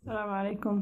السلام عليكم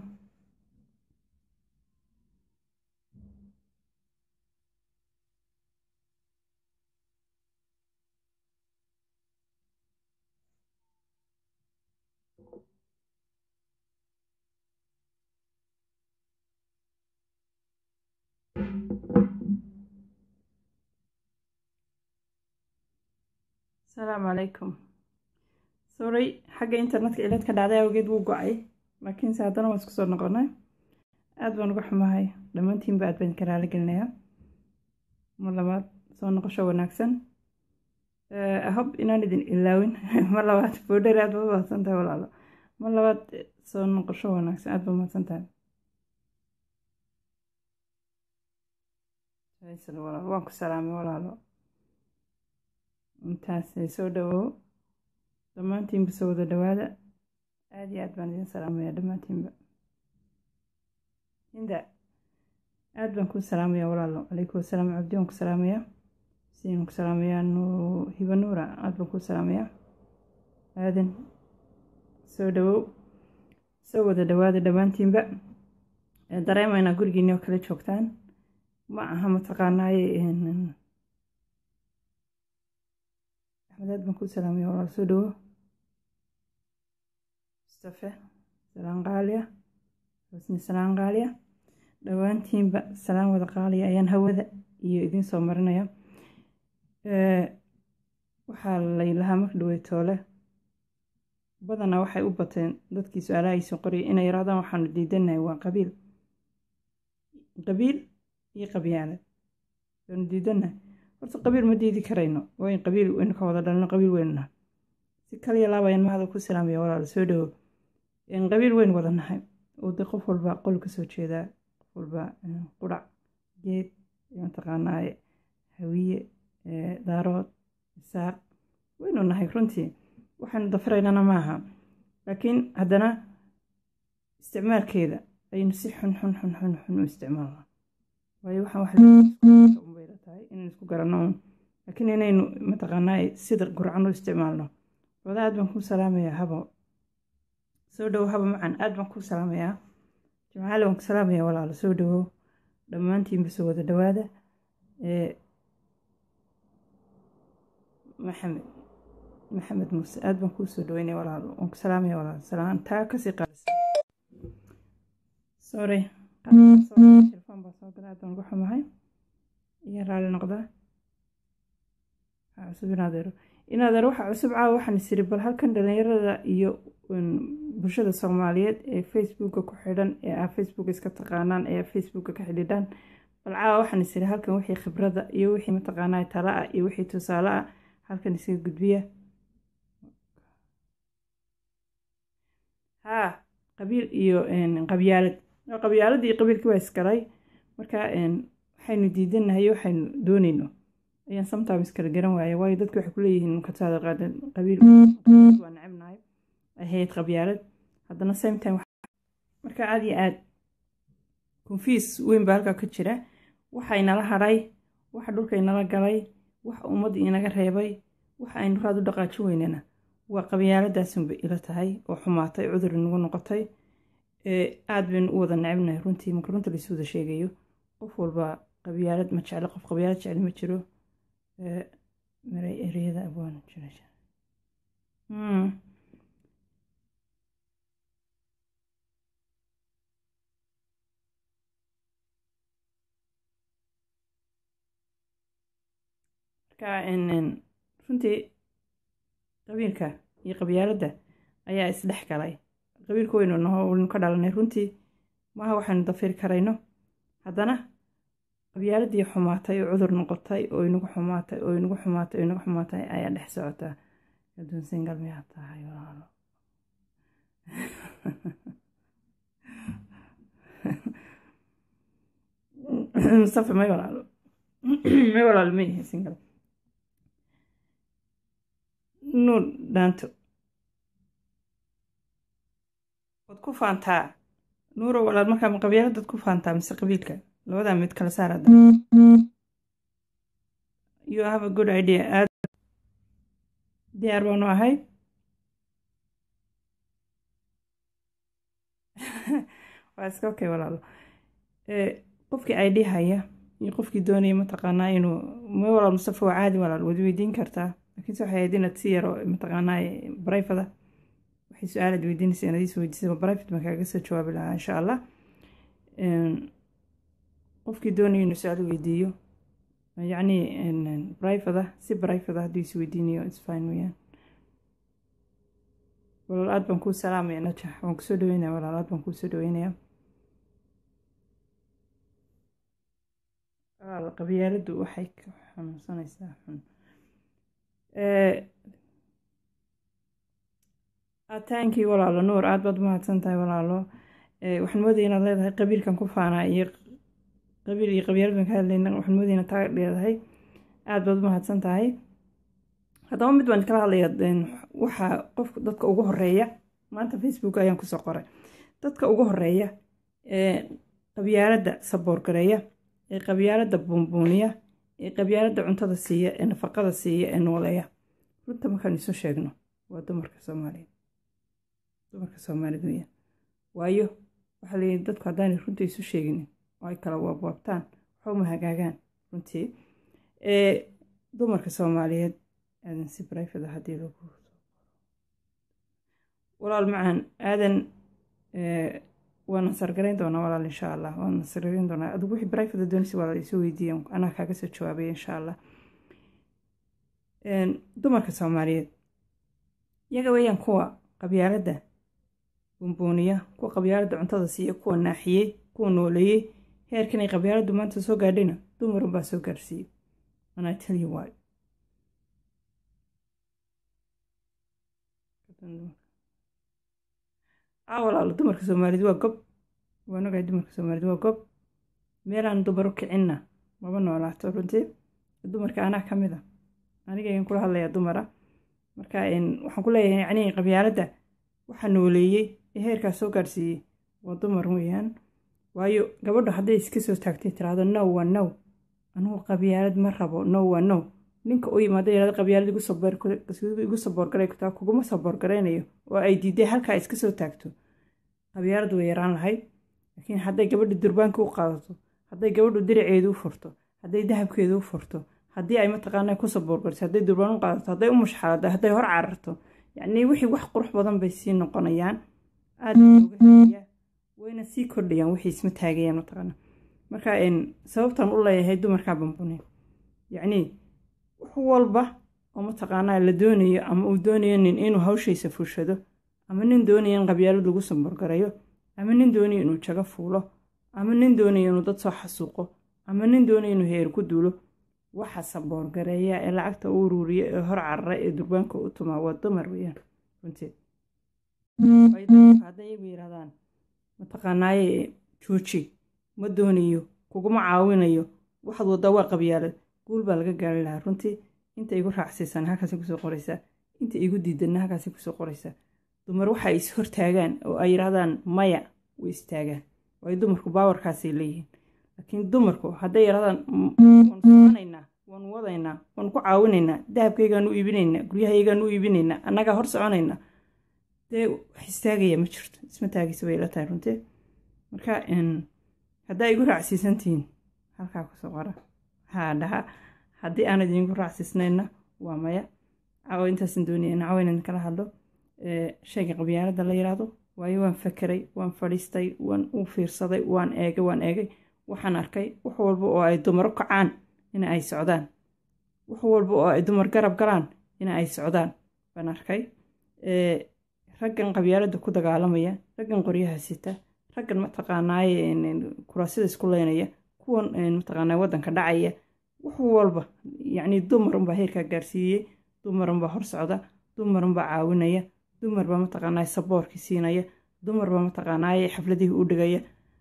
السلام عليكم sorry xagga internetka ilaad ka dhacday awgeed wuu go-ay laakiinse haddana waan isku soo noqonay aada baan uga xumahay dhammaantiinba aad baan ka raali gelinayaa mar labaad soo noqosho wanaagsan hob inaan idin ilaawin mar labaad boodhari aad baad mahadsan tahay walaalo mar labaad soo noqosho wanaagsan aad baad mahadsan tahay walaalo waan ku salaamay walaalo intaas soo dhawow dhammaantiinba soo wada dhawaada aada iyo aad baan idin salaamaya dhammaantiinba hinda aada baan kuu salaamaya walaalo calaykum wasalaam cabdi waan ku salaamaya siin ku salaamaya nu hiba nuura aada baan kuu salaamaya aadan soo dhawow soo wada dhawaada dhammaantiinba dareemaynaa gurigiini oo kala joogtaan ma aha mataqaanaaye axmed aad baan kuu salaamaya walaal soo dhawow mustafe salaan qaaliya xusni salaan qaaliya dhowaantiinba salaan wada qaaliya ayaan hawada iyo idiin soo marinaya waxaa laylahaa marka dhawey toole badanaa waxay u bateen dadkii su-aalaha ay soo qoriyay inay yarahdaan waxaanu diidanahay waa qabiil qabiil iyo qabyaalad waanu diidanahay horta qabiil ma diidi karayno waa in qabiil waynu ka wada dhalno qabiil weynuna si kaliya laabayaan mahada ku salaamaya walaal soo dhawo qabiil weyn wada nahay oo de qof walba qol ka soo jeedaa qof walba qurac geed mataqaanaaye hawiye daarood isaaq waynu nahay runtii waxaanu dafiraynana maaha laakiin haddana isticmaalkeeda aynu si xun xun xun xun xun u isticmaalna waayo waxaan wax unbayla tahay inaynu isku garanno un laakiin inaynu mataqaanaaye sida gurcan u isticmaalno wada aad baan kuu salaamayaa habo soo dhawow haba macan aad baan kuu salaamayaa jimcaali waan ku salaamayaa walaalo soo dhawow dhammaantiinba soo wada dhawaada maxamed maxamed muuse aad baan kuu soo dhaweynaya walaalo waan ku salaamaya walaalo salaan taa kasii qaalisan sorry telefon baa soo gala aad baan uga xumahay iyo raali noqdaa waxaa cusub inaadeero inaadeer waxaa cusub caawa waxaan isiri bal halkan dhalinyarada iyo bulshada soomaaliyeed ee facebooka ku xidhan ee ah facebook iska taqaanaan ee facebooka ka xidhiidhaan bal caawa waxaan isiri halkan wixii khibrada iyo wixii mataqaanaa tala ah iyo wixii tusaale ah halkan isaga gudbiya haa qabiil iyo qabyaalad qabyaalada iyo qabiilkii waa isgalay marka waxaynu diidanahay waxaynu doonayno ayaan sometimes kala garan waaya waayo dadku waxay kuleeyihiin kataada qaadan qabiil waa necebnahay ahayd qabyaalad haddana same time marka aada iyo aad confiis weyn baa halkaa ka jira waxa inala hadhay waxa dhulka inala galay waxa ummadda inaga reebay waxa aynu raad u dhaqaaji weynana waa qabyaaladaasunba ila tahay oo xumaatay cudur inagu noqotay aada baynu u wada necebnahay runtii marka runta laisu wada sheegayo qof walba qabyaalad ma jeclo qof qabyaalad jecel ma jiro maray ereyada abwaan jira marka runtii qabiilka iyo qabyaaladda ayaa isdhex galay qabiilka weynu naho waynu ka dhalanay runtii maaha waxaynu dafiri karayno haddana qabyaaladii xumaatay oo cudur noqotay oo inagu xumaatay oo inagu xumaatay oo inagu xumaatay ayaa dhex socotaa aduun singal miyaa tahay walaalo mustafa may walaalo may walaalo ma yahay singal nuur dhaanto waad ku faantaa nuuro walaal markaa ma qabyaaladaad ku faantaa mise qabiilka labadaa mid kala saar hadda you have a good idea aad diyaar baanu ahay waa iska okay walaalo qofkii ay dhihaya iyo qofkii doonaya mataqaanaa inuu ma walaal mustafa waa caadi walaal wad weydiin kartaa laakiinse waxay ahayd inaad si yaro mataqaanaa barayfada waxay su-aalaad weydiinaysa inaad is weydiisay barayfad baan kaaga soo jawaabi lahaa insha allah qofkii doonaya inuu su-aal weydiiyo yacni barayfada si barayfada hadduu is weydiinayo isfine weyaan walaal aad baan kuu salaamaya najax waan kusoo dhaweynaya walaal aad baan kuusoo dhaweynaya walaal qabyaaladdu waxay ka xanuunsanaysaa xun ataankii walaalo nuur aad baad umahadsan tahay walaalo waxaan moodaya inaad leedahay qabiilkan ku faanaa iyo qabiil iyo qabyaalad baan ka hadlayna waxaan moodaya inaad taa leedahay aad baad umahadsan tahay haddaba mid baan kala hadlaya waxaa qofka dadka ugu horeeya maanta facebook ayaan kusoo qoray dadka ugu horeeya ee qabyaaladda saboorgareeya ee qabyaaladda buunbuuniya ee qabyaaladda cuntada siiya ee nafaqada siiya ee nooleeya runta markaan isu sheegno waa dumarka soomaaliya dumarka soomaaliyed weyaan waayo waxaa layidhi dadku haddaanay runta isu sheeginin oo ay kala waabwaabtaan waxuma hagaagaan runtii dumarka soomaaliyeed aadan si barayfada haddii lagu walaal macaan aadan waa nasargarayn doonaa walaal insha allah waa nasargarayn doonaa adigu wixii barayfada doonaysa walaal isu weydiiyan anaa kaaga soo jawaabaya insha allah dumarka soomaaliyeed iyaga weeyaan kuwa qabyaaladda buunbuuniya kuwa qabyaaladda cuntada siiya kuwa naaxiyey kuwa nooleeyey heerkan ay qabyaaladdu maanta soo gaadhayna dumarun baa soo gaarsiiyey and I tell you why a walaalo dumarka soomaaliyeed waa gob waan ogahay dumarka soomaaliyeed waa gob meelaan dumar u kicinna maba noolaato runtii dumarka anaa ka mid a anigayan kula hadlayaa dumara marka waxaan ku leeyahay yacnii qabyaaladda waxaa nooleeyey ee heerkaas soo gaarsiiyey waa dumar weeyaan waayo gabadhu hadday iska soo taagtay tiraahdo now waa now anugu qabyaalad ma rabo now waa now ninka u yimaado yirahdo qabyaalad igu saboorgaray kutaa kuguma saboorgaraynayo oo ay diiday halkaa iska soo taagto qabyaalad way yaraan lahayd laakiin hadday gabadhu durbaanka u qaadato hadday gabadhu diraceedu u furto hadday dahabkeedu u furto haddii ay mataqaana ku saboorgariso hadday durbaan u qaadato hadday u mushxalado hadday hor cararto yacnii wixii wax qurux badan bay sii noqonayaan aad uga helayaa wayna sii kordhayaan wixii isma taagayaan mataqaana marka sababtan u leeyahay dumarkaa bambune yacnii wax walba oo mataqaanaa la doonayo ama uu doonayo nin inuu hawshaysa fushado ama nin doonayo in qabyaalad lagu saboorgarayo ama nin doonayo inuu jago fuulo ama nin doonayo inuu dad soo xasuuqo ama nin doonayo inuu heer ku duulo waxa saboorgareeya ee lacagta u uruuriya ee hor carara ee durbaanka u tumaa waa dumar weyaan runtii hadday iyagu yidhahdaan mataqaanaaye jooji ma doonayo kuguma caawinayo waxaad waddaa waa qabyaalad guul baa laga gaari lahaa runtii inta igu raacsiisan halkaasay kusoo qoraysaa inta igu diidanna halkaasay kusoo qoraysaa dumar waxa is hortaagaan oo ay yidhahdaan maya way istaagaan waayo dumarku baawarkaasay leeyihiin laakiin dumarku hadday yidhahdaan waan soconaynaa waan wadaynaa waan ku caawinaynaa dahabkaygaan u iibinaynaa guryahaygaan u iibinaynaa annagaa hor soconaynaa dee wax istaagaya ma jirto isma taagaysa bay ila tahay runtii marka haddaa igu raacsiisantihiin halkaa kusoo qora haa dhaha haddii aan idinku raacsiisnayna waa maya cawo intaasan doonaya in cawo inaan kala hadlo shayga qabyaaladda la yidhaahdo waayo waan fakeray waan fadhiistay waan u fiirsaday waan eegay waan eegay waxaan arkay wax walba oo ay dumaro kacaan ina ay socdaan wax walba oo ay dumar garab galaan ina ay socdaan baan arkay raggan qabyaaladda ku dagaalamaya raggan qoryaha sita raggan mataqaanaaye kuraasida isku leynaya kuwan mataqaanaa waddanka dhacaya wax walba yacni dumarunbaa heerkaa gaarsiiyey dumarunbaa hor socda dumarunbaa caawinaya dumarbaa mataqaanaa saboorkii siinaya dumarbaa mataqaanaaye xafladihii u dhigaya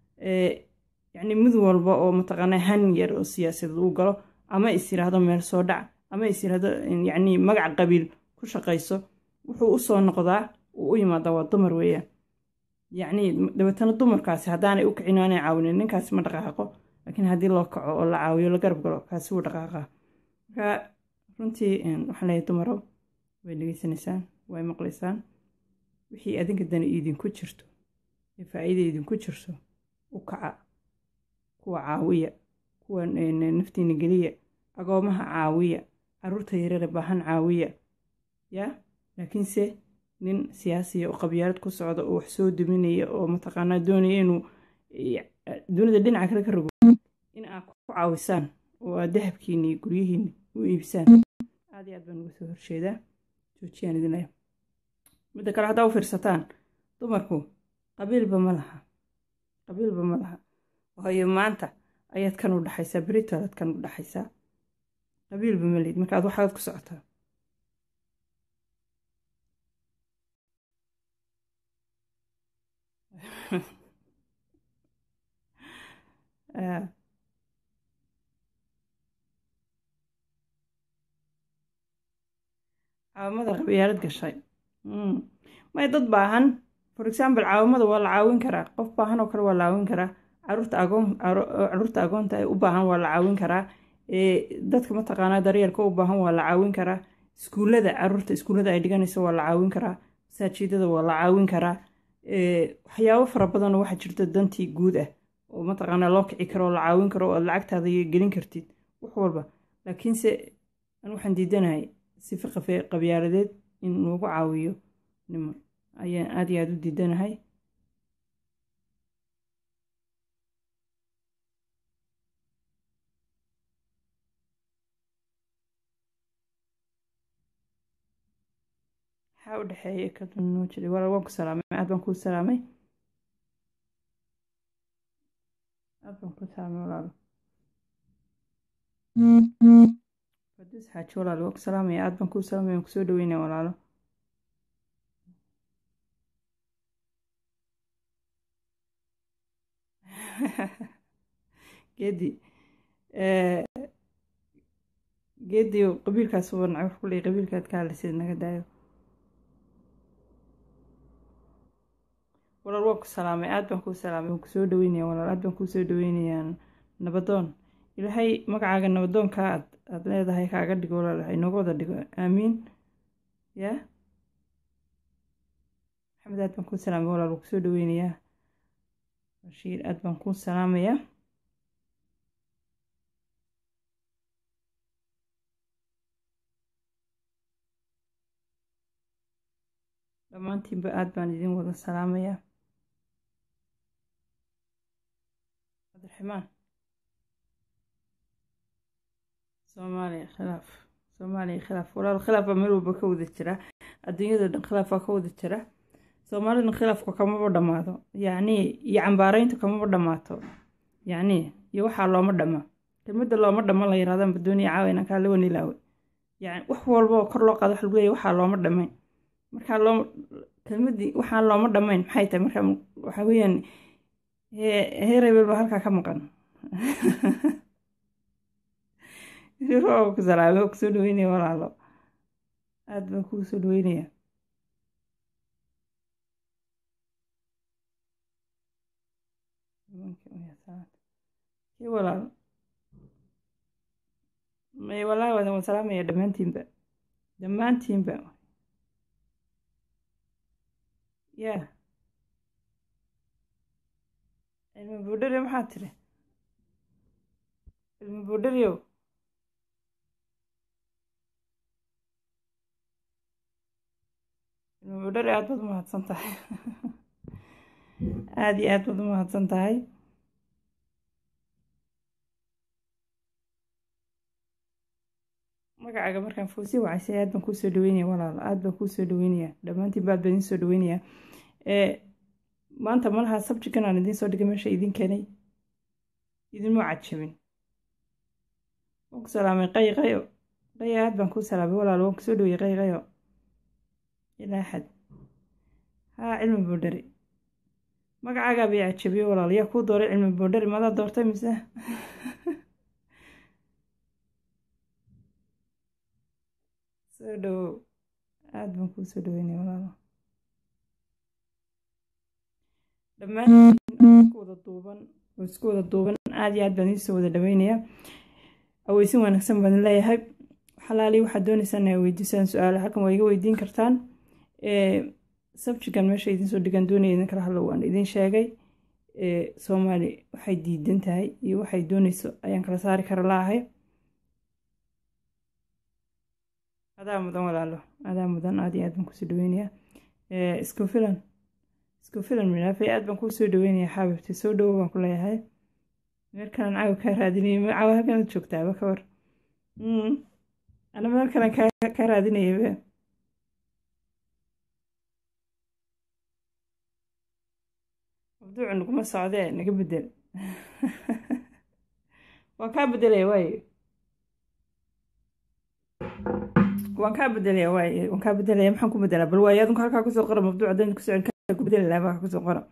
yacni mid walba oo mataqaanaa han yar oo siyaasadeed u galo ama is yiraahdo meel soo dhac ama is yiraahdo yacni magac qabiil ku shaqayso wuxuu u soo noqdaa uu u yimaadaa waa dumar weeyaan yacni dabeetana dumarkaasi haddaanay u kicin aanay caawinin ninkaasi ma dhaqaaqo laakiin haddii loo kaco oo la caawiyo la garab galo kaasi wuu dhaqaaqaa marka runtii waxaan leeyahay dumarow way dhegeysanaysaan way maqlaysaan wixii adinka dani idinku jirto ee faa'iida idinku jirto u kaca kuwa caawiya kuwa naftiina geliya agoomaha caawiya caruurta yareere baahan caawiya yaa laakiinse nin siyaasiya oo qabyaalad ku socda oo wax soo duminaya oo mataqaanaa doonaya inuu dunida dhinaca kale ka rogo in aad ku caawisaan oo aad dahabkiina iyo guryihiina u iibsaan aad iyo aad baan uga soo horjeedaa joojiyaan idin leh midda kale haddaa u fiirsataan dumarku qabiilba ma laha qabiilba ma laha waayo maanta ayaad kan u dhaxaysaa beritoolaad kan u dhaxaysaa qabiilba ma lihid marka aad waxaad ku socotaa caawamada qabyaalad gashay may dad baahan for example caawamada waa la caawin karaa qof baahan oo kale waa la caawin karaa caruurta agoon caruurta agoonta ay u baahan waa la caawin karaa dadka mataqaanaa daryeelka u baahan waa la caawin karaa iskuullada caruurta iskuullada ay dhiganayso waa la caawin karaa masaajidada waa la caawin karaa waxyaabo fara badanoo waxaa jirta dantii guud ah oo mataqaanaa loo kici karo oo la caawin karo oo aad lacagtaada gelin kartid wax walba laakiinse an waxaan diidanahay sifa qabyaaladeed in lagu caawiyo nimo ayaan aad iyo aada u diidanahay maxaa u dhexeeya kadunoo jiray walaal waan ku salaamay aad baan kuu salaamay aad baan kuu salaamay walaalo fadis xaaji walaalo waan ku salaamaya aad baan kuu salaamay waan kusoo dhaweynaya walaalo geedi geedi qabiilkaas waa nacab wax ku leeyahay qabiilkaad ka hadlaysid naga daayo walaal waan ku salaamay aad baan kuu salaamay waan kusoo dhaweynaya walaal aad baan kuusoo dhaweynayaa nabadoon ilaahay magacaaga nabadoonka aad aad leedahay kaaga dhigo walaal inooga wada dhigo aamiin yaa maxamed aad baan kuu salaamay walaal waan kusoo dhaweynayaa bashiir aad baan kuu salaamayaa dhammaantiinba aad baan idin wada salaamayaa cabdiraxmaan soomaaliya khilaaf soomaaliya khilaaf walaal khilaaf baa meel walba ka wada jira adduunyada dhan khilaaf baa ka wada jira soomaalida khilaafku kamaba dhammaado yacnii iyo cambaarayntu kamaba dhammaato yacnii iyo waxaa looma dhamma kelmadda looma dhamma la yirahdaan badooniya caawa inaan kaa la wanilaawe yani wax walba oo kor loo qaado waxa lagu leeyahy waxaa looma dhammayn markaa loo kelmaddii waxaan looma dhammayn maxay tahay marka waxa weeyaan heerebel baa halkaa ka maqan ku salaamay oo kusoo dhaweynaya walaalo aada baan kugu soo dhaweynaya kii walaal may walaahi waadan waan salaamaya dhammaantiinba dhammaantiinba yaa cilmi buudhari maxaa tiri cilmi buudhariyow cilmi buudhari aad baad u mahadsan tahay aada iyo aad baad u mahadsan tahay magacaaga markaan foosii wacaysay aad baan kuusoo dhaweynaya walaalo aad baan kuusoo dhaweynaya dhammaantiin baad baan idiin soo dhaweynaya maanta malaha sabjigan aan idiin soo dhigay meesha idin keenay idinma cajabin waan ku salaamay qay qayo qaya aad baan kuu salaamay walaalo waan kusoo dhaweyay qay qayo ilaa xad haa cilmi boodhari magacaagaa bay cajabiye walaalo yaa kuu dooray cilmi boodhari madaa doortay mise soo dhawow aada baan kuu soo dhaweynaya walaalo dhammaantiin isku wada duuban oo isku wada duuban aada iyo aad baan idinsoo wada dhaweynayaa aweysin wanaagsan baan leeyahay xalaali waxaad dooneysaan inaa weydiisaan su-aala halkan waa iga weydiin kartaan sabjigan meesha idinsoo dhigan doonaya idin kala hadlo waan idin sheegay soomaali waxay diidan tahay iyo waxay doonayso ayaan kala saari kara laahay adaa mudan walaalo adaa mudan aad iyo aad baan kusoo dhaweynayaa isku filan isku filan midhaafay aad baan kuu soo dhaweynayaa xaabibti soo dhawo baan ku leeyahay meelkanan caawa kaa raadinayay caawa halkanaad joogtaaba ka war ana meel kalan kaa raadinayaba mabduucu naguma socdee naga bedel waan kaa bedelaya waaye waan kaa bedelaya waaye waan kaa bedelaya maxaan ku bedelaa bal waaye adinku halkaa kusoo qora mabduuc haddaan ku socon kaa ku bedeli lahaa halkaa kusoo qora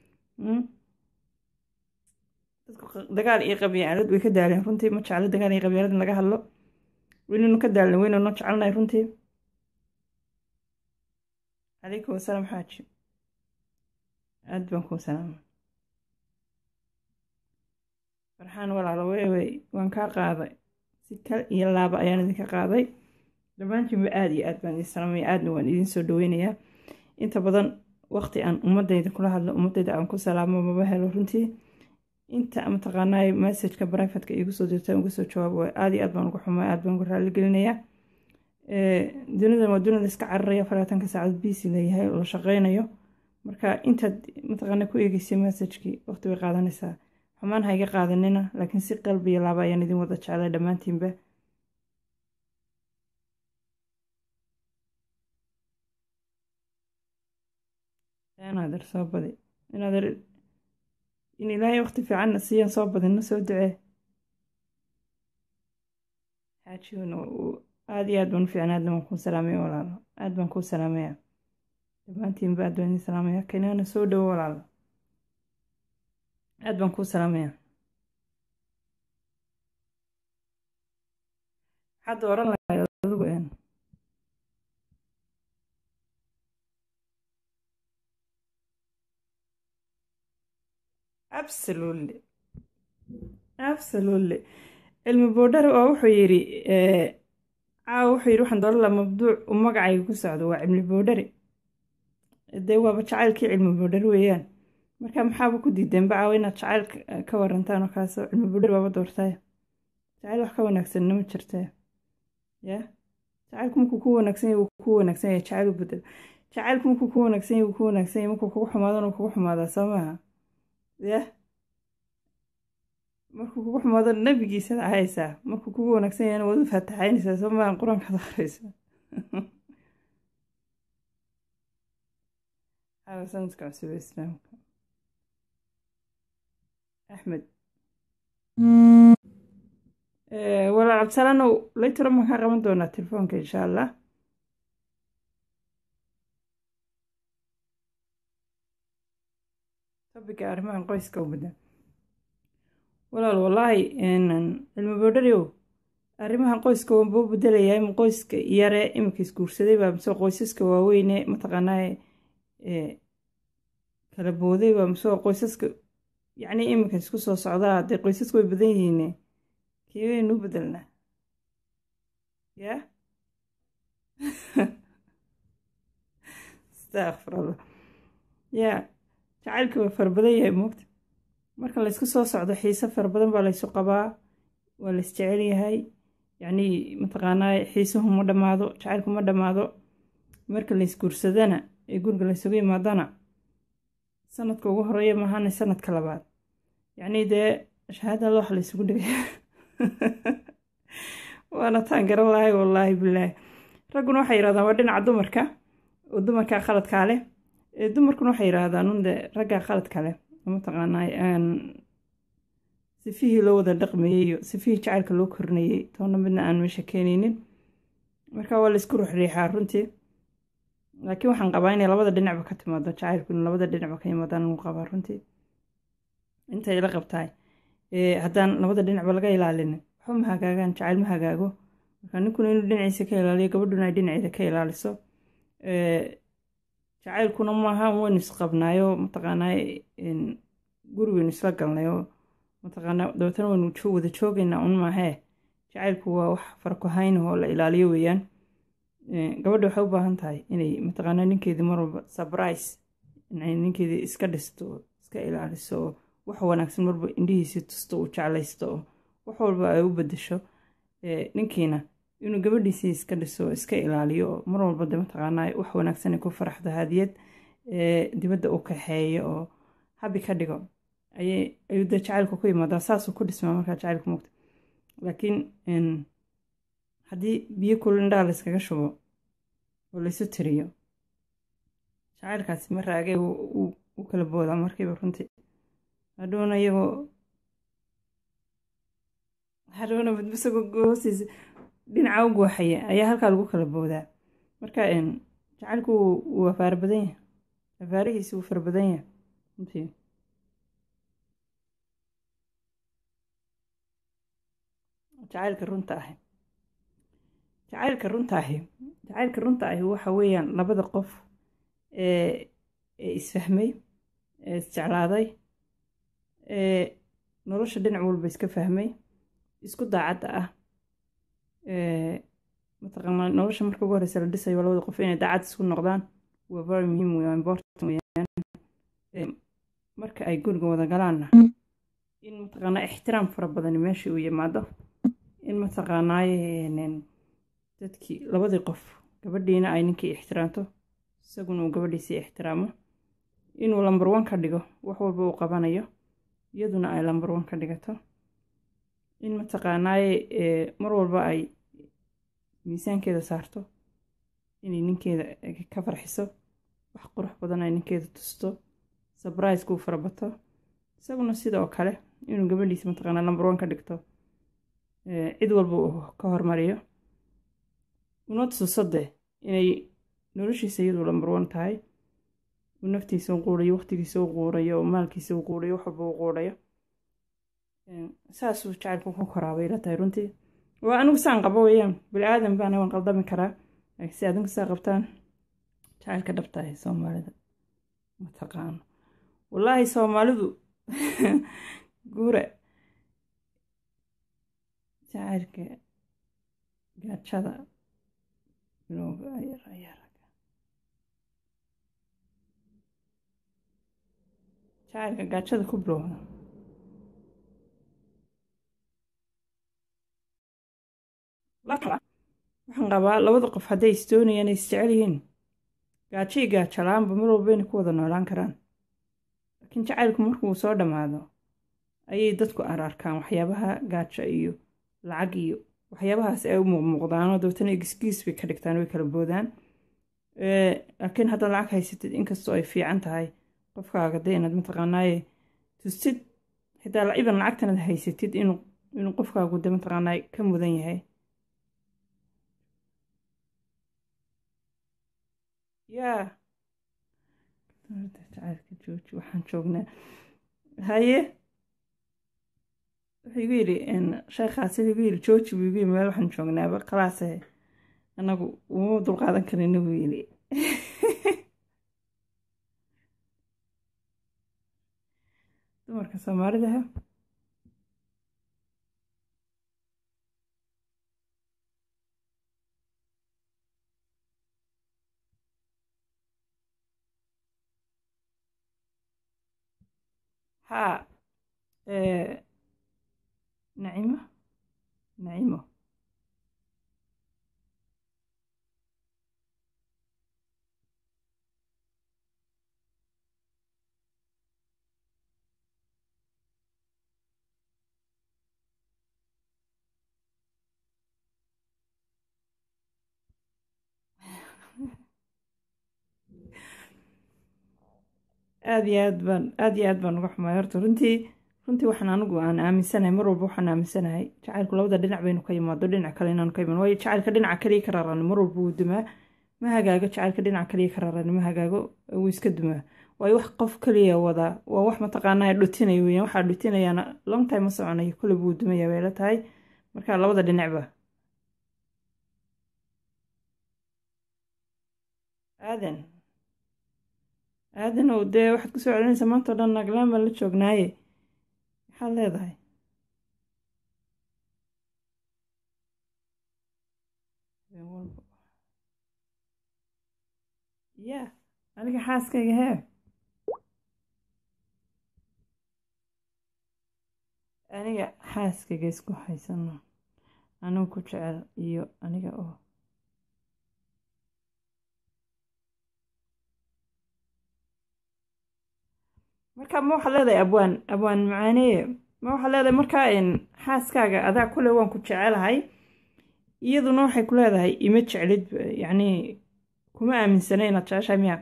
dadku dagaal iyo qabyaalad way ka daaleen runtii ma jeclo dagaal iyo qabyaalad in laga hadlo weynanu ka daalna weynanu jecelnahay runtii calaykum wasalaam xaaji aad baan kuu salaama farxaan walaalo weywey waan kaa qaaday si kal iyo laaba ayaan idinka qaaday dhammaantiinba aada iyo aad baan idin salaamaya aadna waan idiin soo dhaweynayaa inta badan waqti aan ummadayda kula hadlo ummadayda aan ku salaamo maba helo runtii inta mataqaanaa messageka brivatka igu soo dirta uga soo jawaabo aada iyo aad baan uga xumay aad baan uga raali gelinayaa dunidan waa dunida iska cararaya faraatanka saacad biisi leeyahay oo la shaqeynayo marka intaad mataqaana ku eegeysay messagekii waqti bay qaadanaysaa xumaan ha iga qaadanina laakiin si qalbiyo laaba ayaan idin wada jeclay dhammaantiinba inaader soo badi inaader in ilaahay waqti fiicanna siiyaan soo badinna soo ducee xaajiuna aada iyo aad baan u fiicnay aadna waan kuu salaamaya walaalo aad baan kuu salaamaya dhammaantiinba aad baan idin salaamaya kanaana soo dhowo walaalo aad baan kuu salaamaya maxaad oran lahayd adigu een absolutely absolutely cilmi boodhare oo wuxuu yidhi caawa wuxuu yidhi waxaan dooran lahaa mabduuc u magacayga ku socdo waa cilmi boodhare dee waaba jacaylkii cilmi boodhare weeyaan marka maxaaba ku diideenba caawa inaad jacayl ka warantaan oo kaasoo cilmi boodhare baaba doortay jacayl wax ka wanaagsanna ma jirtee ya jacaylku markuu ku wanaagsan yahay wuu ku wanaagsan yahay jacayl u bedel jacaylku markuu ku wanaagsan yahay wuu ku wanaagsan yahay markuu kugu xumaadana wuu kugu xumaadaa soo maaha ya markuu kugu xumaado nabigiisana ahaysaa markuu kugu wanaagsan yahayna waad u faataxaynaysaa soo maaha qur-aankaad akhraysa caawa sanadka cusub ee islaamka axmed walaal cabdisalaanow laytiro maan kaa qaban doonaa telefoonka insha allah tobiga arrimahan qoyska u badan walaal wallaahi cilmi boodhariow arrimahan qoyska waanbuu bedelayaa ima qoyska yare iminka isguursaday baa mise qoysaska waaweyne mataqaanaa kala booday baa mise qoysaska yacni iminka isku soo socdaa dee qoysaska way badan yihiine keewaynu u bedelnaa ya astaqfirallah ya jacaylka waa fara badan yahay moogta marka laysku soo socdo xiise fara badan baa laysu qabaa waa lays jecel yahay yacnii mataqaanaa xiisuhu ma dhammaado jacaylku ma dhammaado marka laysguursadana ee guriga laysugu yimaadana sanadka ugu horeeya maahana sanadka labaad yacnii dee shahaada loox laysugu dhigaya waana taan garan lahay wallaahi bilaahi ragguna waxay yidhahdaan waa dhinaca dumarka oo dumarkaa khaladkaa leh dumarkuna waxay yidhaahdaan unde raggaa khaladka leh mataqaanaa sifihii loo wada dhaqmayey iyo sifihii jacaylka loo kornayey toona midna aan meesha keenaynin marka waa laysku ruxriixaa runtii laakiin waxaan qabaa inay labada dhinacba ka timaado jacaylku in labada dhinacba ka yimaadaan uu qabaa runtii intay la qabtaay haddaan labada dhinacba laga ilaalinin waxba ma hagaagaan jacayl ma hagaago marka ninkuna inuu dhinaciisa ka ilaaliyo gabadhuna ay dhinaceeda ka ilaaliso jacaylkuna maaha waynu isqabnaayo mataqaanaa guri waynu isla galnayoo mataqaanaa dabeetana waynu wada joogaynaa un maahee jacaylku waa wax farkuhayn oo la ilaaliyo weeyaan gabadha waxay u baahan tahay inay mataqaanaa ninkeedii mar walba surprise inay ninkeedii iska dhisto iska ilaaliso oo wax wanaagsan marba indhihiisii tusto uu jeclaysto oo wax walba ay u bedesho ninkiina inuu gabadhiisii iska dhiso iska ilaaliyo oo mar walba de mataqaanaa wax wanaagsan ay ku faraxdo hadiyad dibadda u kaxeeyo oo habi ka dhigo ayuu dee jacaylku ku yimaadaa saasuu ku dhismaa markaa jacaylku mugta laakiin haddii biyo kulul indhaha la yskaga shubo oo laysu tiriyo jacaylkaasi ma raagay u kala boodaa markiiba runtii hadhowna iyagoo hadhowna badbasagoo hoostiisa dhinaca u gooxaya ayaa halkaa lagu kala boodaa marka jacaylku wuu afaar badan yahay afaarihiisi wuu fara badan yahay runtii jacaylka runta ahi jacaylka runta ahi jacaylka runta ahi waxa weeyaan labada qof ee isfahmay ee isjeclaaday ee nolosha dhinac walba iska fahmay isku daacadda ah mataqaanaa nolosha marka ugu horeysa la dhisayo labada qof inay daacad isku noqdaan waa very muhiim wey important weyaan marka ay guriga wada galaanna in mataqaanaa ixtiraam fara badani meeshii uu yimaado in mataqaanaaye dadkii labadii qof gabadhiina ay ninkii ixtiraamto isaguna uu gabadhiisii ixtiraamo inuu lambar one ka dhigo wax walba uu qabanayo iyaduna ay lambar one ka dhigato in mataqaanaaye mar walba ay miisaankeeda saarto inay ninkeeda ka farxiso wax qurux badan ay ninkeeda tusto sabrisku uu farabato isaguna sidoo kale inuu gabadhiisa mataqaanaa lambar one ka dhigto cid walba uu ka hormariyo una tuso de inay noloshiisa iyadu lambar one tahay uu naftiisa u quurayo waqtigiisa u quurayo maalkiisa u quurayo wax walba u quurayo saasuu jacaylku ku koraa bay la tahay runtii waa anigu saan qabo weeyaan bini aadan baana waan qaldami karaa laakiin si adinku saa qabtaan jacaylka dhabtahay soomaalida mataqaano wallaahi soomaalidu guura jacaylka gaajada bilowga ayaa jacaylka gaajada ku bilowda waxaan qabaa labada qof hadday isdoonayaan ay isjecel yihiin gaajo iyo gaajo la-aanba mar walba inay ku wada noolaan karaan laakiin jacaylku markuu soo dhammaado ayay dadku ararkaan waxyaabaha gaajo iyo lacag iyo waxyaabahaas ay u muuqmuuqdaanoo dabeetana egisgiis bay ka dhigtaan way kala boodaan laakiin haddaad lacag haysatid inkastoo ay fiican tahay qofkaaga dee inaad mataqaanaaye tustid xitaa iban lacagtanaad haysatid inuu qofkaagu de mataqaanaaye ka mudan yahay yaa jacaylka jooji waxaan joognaa haye wuxuu igu yidhi sheekhaasi igu yidhi jooji buu igu yidhi meel waxaan joognaaba khalaase anagu uma dulqaadan karina buu yidhi dumarka soomaalida ha haa nacimo nacimo aada iyo aad baan aada iyo aad baan uga xumay horta runtii runtii waxaan anigu aan aaminsanahay mar walba waxaan aaminsanahay jacaylku labada dhinac baynu ka yimaado dhinac kale inaanu ka imaan waayo jacaylka dhinaca kaliya ka raarani mar walba wuu dumaa ma hagaago jacaylka dhinaca kaliya ka raarani ma hagaago wuu iska dumaa waayo wax qof kaliya wadaa waa wax mataqaanaa dhutinaya weeyaan waxaa dhutinayaana long time ma soconayo kule buu dumaya bay la tahay marka labada dhinacba aadan aadanow dee waxaad ku soo celinaysaa maanta o dhan naglaan baan la joognaaye maxaad leedahay ya aniga xaaskayga hee aniga xaaskaga isku haysano anigu ku jecel iyo aniga oo marka ma waxaad leedahay abwaan abwaan macaaneye ma waxaad leedahay markaa xaaskaaga adaa kule waan ku jecelahay iyaduna waxay ku leedahay ima jeclid yacnii kuma aaminsana inaad jeceshahay miya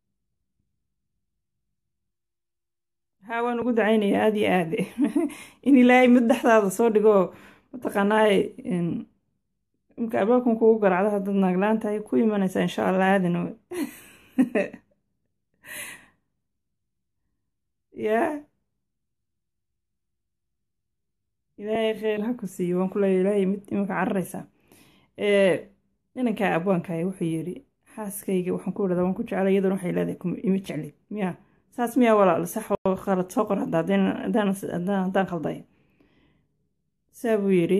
haa waan ugu dacaynaya aada iyo aad in ilaahay mid dhexdaada soo dhigo mataqaanaaye imka abaalkan kugu garacdo haddaad naaglaan tahay ku imanaysaa insha allah aadan yaa ilaahay kheyr ha ku siiyo waan ku leeya ilaahay mid imanka cararaysaa inankaa abwaankaay wuxuu yidhi xaaskayga waxaan ku idhahdaa waan ku jeclay iyaduna waxay leedahay ima jeclid miya saas miyaa walaal sax oo khalad soo qor hadda haddaan khalday saa buu yidhi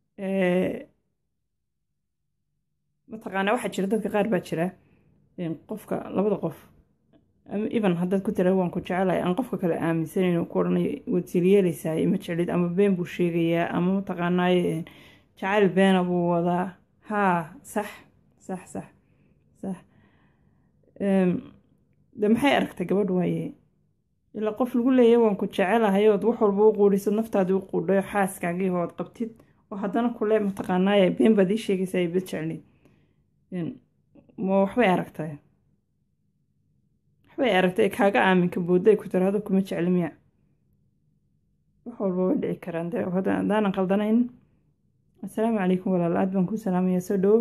mataqaanaa waxaa jira dadka qaar baa jira qofka labada qof even haddaad ku tira waan ku jecelahay aan qofka kale aaminsaneyn ku odhanayo waad silyeelaysaa ima jeclid ama been buu sheegayaa ama mataqaanaaye jacayl beena buu wadaa haa sax sax sax sax de maxay aragtay gabadh waaye ilaa qof lagu leeyahy waan ku jecelahay ood wax walba u quudhiso naftaadii u quudhayo xaaskaagii hood qabtid oo haddana kule mataqaanaaye been baad ii sheegaysaa iba jeclid ma waxbay aragtay waxbay aragtay kaaga aaminka boodday ku tiraado kuma jecli miya wax walba way dhici karaan de haddaanan qaldanayn assalaamu calaykum walaal aad baan ku salaamaya soo dhowo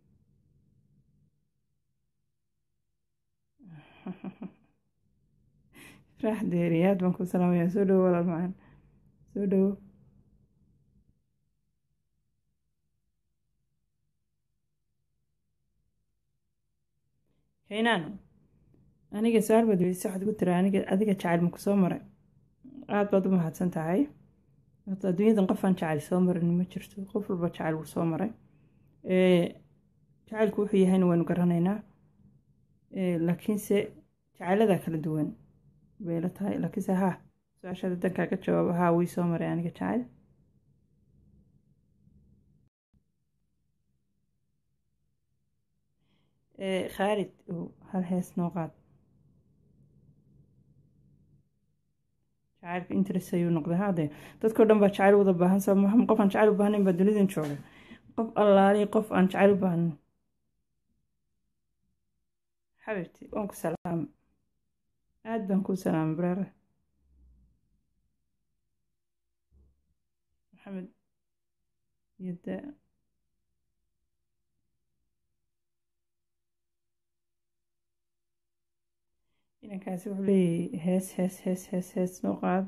raax deeri aad baan ku salaamaya soo dhowo walaal macaan soo dhowo kaynaan aniga su-aal baad weydiisa waxaad ku tira aniga adiga jacayl maku soo maray aada baad u mahadsan tahay horta adduunyadan qofaan jacayl soo marin ma jirto qof walba jacayl wuu soo maray jacaylku wuxuu yahayna waynu garanaynaa laakiinse jacaylada kala duwan bay la tahay laakiinse haa su-aashaada dankaaga jawaabo haa wii soo maray aniga jacayl khaalid hal hees noo qaad jacaylka interest ayuu noqday haadee dadkao dhan baa jacayl wada baahan soo maha qof aan jacayl u baahnayn baa dunidan jooga qof allaali qof aan jacayl u baahnayn xabibti waan ku salaama aada baan kuu salaamay bareere maxamed iyo de inankaasi wuxuu leeyahay hees hees hees hees hees noo qaad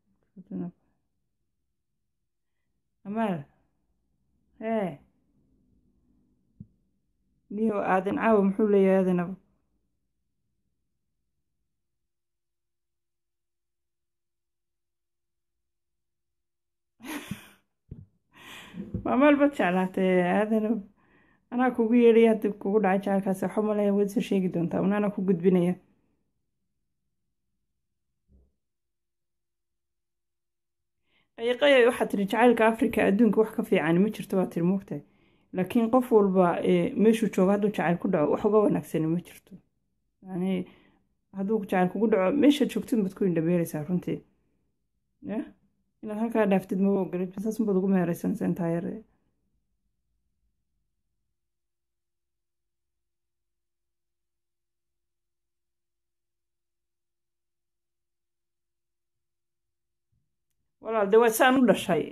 amaal hee niyo aadan caawa muxuu leeyahay aadanaba maamaal bad jeclaatay aadanab anaa kugu yeedhay haddi kugu dhacay jacalkaasi waxba malaya waad soo sheegi doontaa unaana ku gudbinaya qayiqaya waxaa tiri jacaylka africa adduunka wax ka fiican ma jirto waa tiri moogtahay laakiin qof walba meeshuu joogo hadduu jacayl ku dhaco wax uga wanaagsani ma jirto yani hadduu jacayl kugu dhaco meeshaad joogtid baad ku indhabeereysaa runtii ya inaad halkaa dhaaftid maba ogolid saas baad ugu meereysanaysaa intaa yar walaal de waa saan u dhashay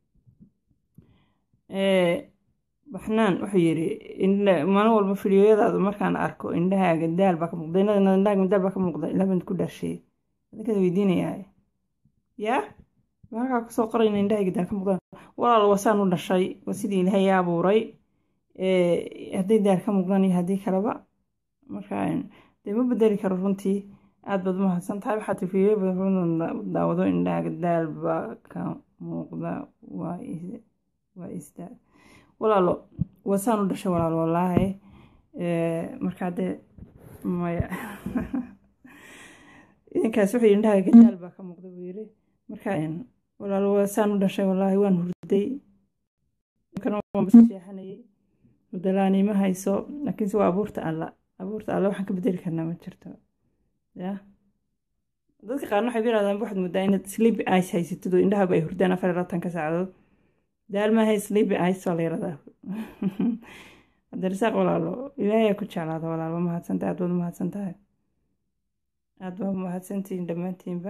baxnaan wuxuu yidhi maalin walba fidiyoyadaada markaan arko indhahaaga daal baa ka muuqda indhahaaga daal baa ka muuqda ilaa baan ku dhashay adinkaad weydiinayaa yaa ma halkaa kusoo qorayna indhahayga daal ka muuqdaan walaal waa saan u dhashay waa sidii ilaahay abuuray hadday daal ka muuqdaan iyo haddii kaleba marka dee ma bedeli karo runtii aada baad umahadsan tahay waxaa tifiyo daawado indhahaaga daal baa ka muuqda waa isdaa walaalo waa saan u dhashay walaal wallaahi markaa dee maya idinkaas wuxuu yidhi indhahaaga daal baa ka muuqda buu yidhi marka walaal waa saan u dhashay wallaahi waan hurday seexanayay hurdalaani ma hayso laakiinse waa abuurta alla abuurta alla waxaan ka bedeli karnaa ma jirto ya dadka qaarna waxay ku yidhahdaan waxaad moodaa inaad sleepy ice haysatid oo indhahaba ay hurdaan afar iyo labaatanka saacadood daal maahay sleepy ice waa la yaradaa cabdirasaaq walaalo ilaahay ku jeclaada walaal waa mahadsantahay aad baad u mahadsan tahay aad baa mahadsantihiin dhammaantiinba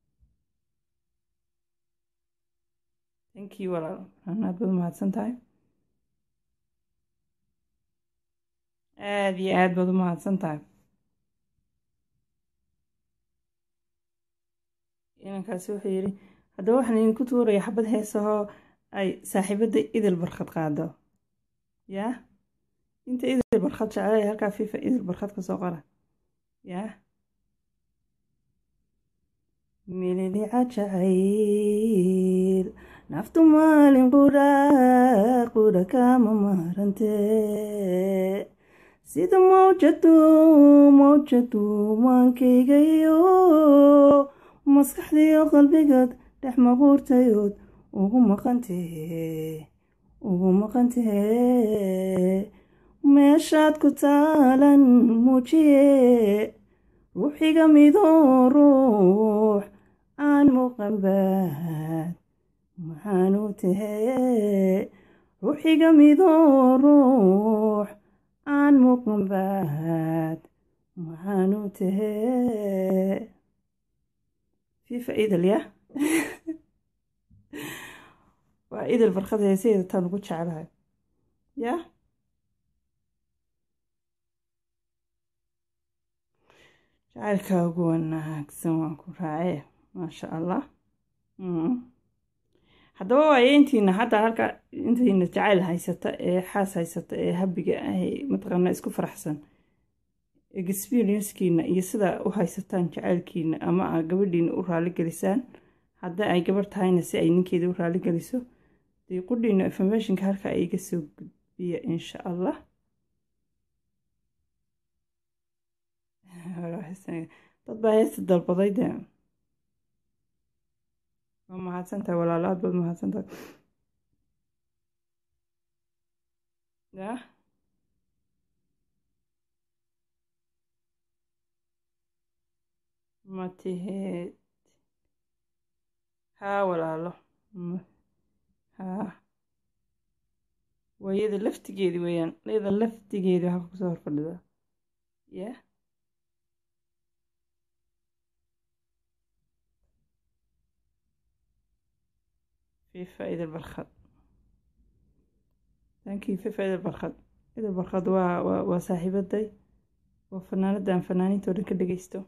thank you walaal aad baad u mahadsan tahay aad iyo aad baad u mahadsan tahay inankaasi wuxuu yidhi haddaba waxaan idinku tuuraya xabad heesahoo ay saaxiibadda idil barkhad qaado yaa inta idil barkhad jeclay halkaa fifa idil barkhad ka soo qora yaa mililica jacayl naftu maalin qudha qudha kama maarante sida mawjadu mawjadu maankaygayo maskaxdiyo qalbigaad dhex maquurtayood ugu maqantee ugu maqantee meeshaad ku taalan muujiye ruuxiga midoo ruux aan muuqanbaad maxaanu tahee ruuxiga midoo ruux aan muuqanbaad maxaanu tahee fifa idil ya waa idil barkad heesaheeda taan ugu jeclahay ya jacaylkaa ugu wanaagsan waan ku raace maasha allah haddaba waayo intiina hadda halka intiina jacayl haysata ee xaas haysata ee habiga ah mataqaanaa isku faraxsan experiencekiina iyo sida u haysataan jacaylkiina ama a gabadhiina u raali gelisaan hadda ay gabar tahayna si ay ninkeeda u raali geliso dee qudhiina informationka halka ay iga soo gudbiya insha allah dad baa heesta dalbaday de waa mahadsantahay walaalo aad baad mahadsantahay ya matiheed haa walaalo haa waa iyada laftigeedi weeyaan iyada laftigeedi halka kusoo horfadhida ya fifa idil barkhad thank you fifa idil barkhad idil barkhad waa waa waa saaxiibaday waa fanaanada aan fanaaniinta o dhan ka dhegeysto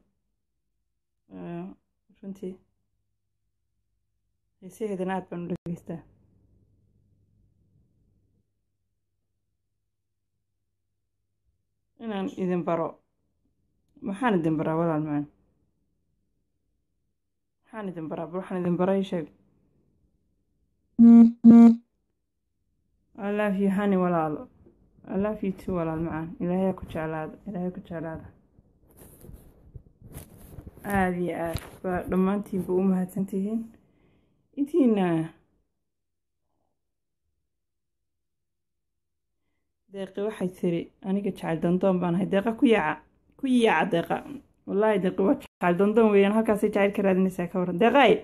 runtii heesaheedana aad baan u dhegeystaa inaan idin baro maxaan idin baraa walaal maan maxaan idin baraa bal waxaan idin baray sheeg I love you honey walaalo I love you too walaal macaan ilaahay ku jeclaada ilaahay ku jeclaada aada iyo aad baa dhammaantiinba u mahadsan tihiin intiina deeqi waxay tiri aniga jacayl dandoon baan ahay deeqa ku yaaca ku yaaca deeqa wallaahi deeqi waa jacayl dandoon weeyaan halkaasay jacayl ka raadinaysaa ka waran deeqay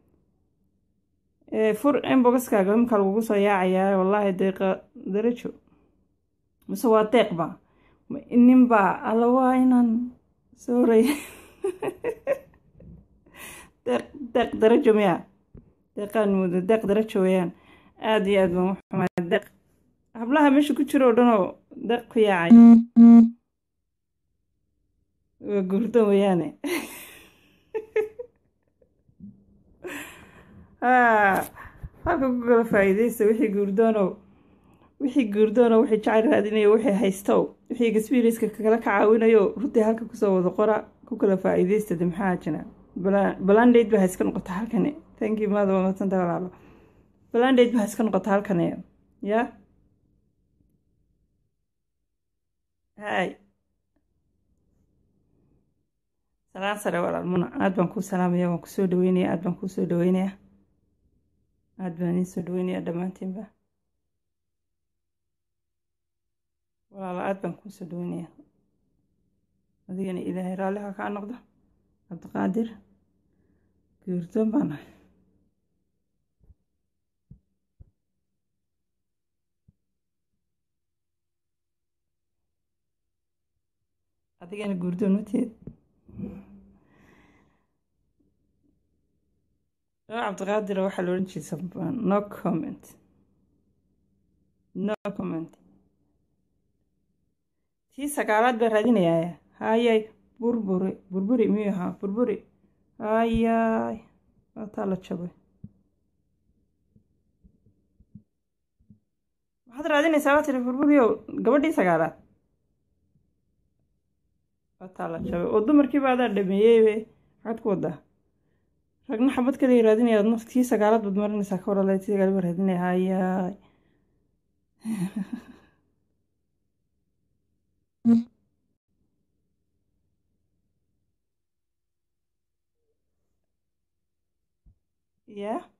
fur inbogaskaaga imka lagugu soo yaacayaa wallaahi deeqa darajo mise waa deeqba ninbaa alla waa inaan sooray deeq deeq darajo miya deeqaan muuda deeq darajo weeyaan aada iyo aad baan u xumaa deeq hablaha meesha ku jiro o dhanoo deeq ku yaacay waa guurdan weeyaane halka ku kala faa'iidaysta wixii guurdoonow wixii guurdoonow wixii jacayl raadinayo wixii haystow wixii experienska kala ka caawinayo runtii halka kusoo wada qora ku kala faa'iidaysta de maxaa jira balandayd baa iska noqota halkani thank you maada waa madsanta walaalo balandayd baa iska noqota halkani ya hay salaan sare walaal muna aad baan kuu salaamaya waan kusoo dhaweynaya aad baan kuusoo dhaweynaya aada baan iin soo dhaweynayaa dhammaantiinba walaala aad baan kuu soo dhaweynayaa adigana ilaahay raalliha kaa noqdo cabdiqaadir guurdoon baan ahay adigana guurdoon mateed cabdiqaadir waxaa la odhan jiray sambaan no comment no comment tii sagaalaad baa raadinayaa hayay burburi burburi miyuu ahaa burburi hayay waataa la jabay maxaad raadinaysaa waa tiri burburiyow gabadhii sagaalaad waataa la jabay oo dumarkiiba adaa dhameeyeybe maxaad ku wadaa ragna xabad kale raadinaya adna tii sagaalaad baad marinaysaa ka warala tii sagaalaad baa raadinaya hayay ya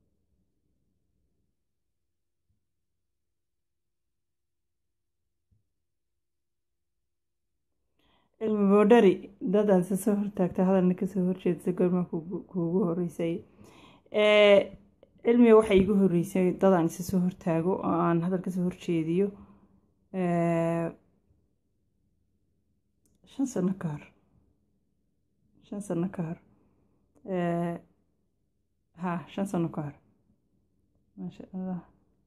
cilmi boodhari dadaad isa soo hortaagta hadalna kasoo horjeedsa goormaa kuugu horeysay cilmiga waxaa iigu horeysay dadaan isa soo hortaago oo aan hadal kasoo horjeediyo shan sano ka hor shan sano ka hor ha shan sano ka hor maasha allah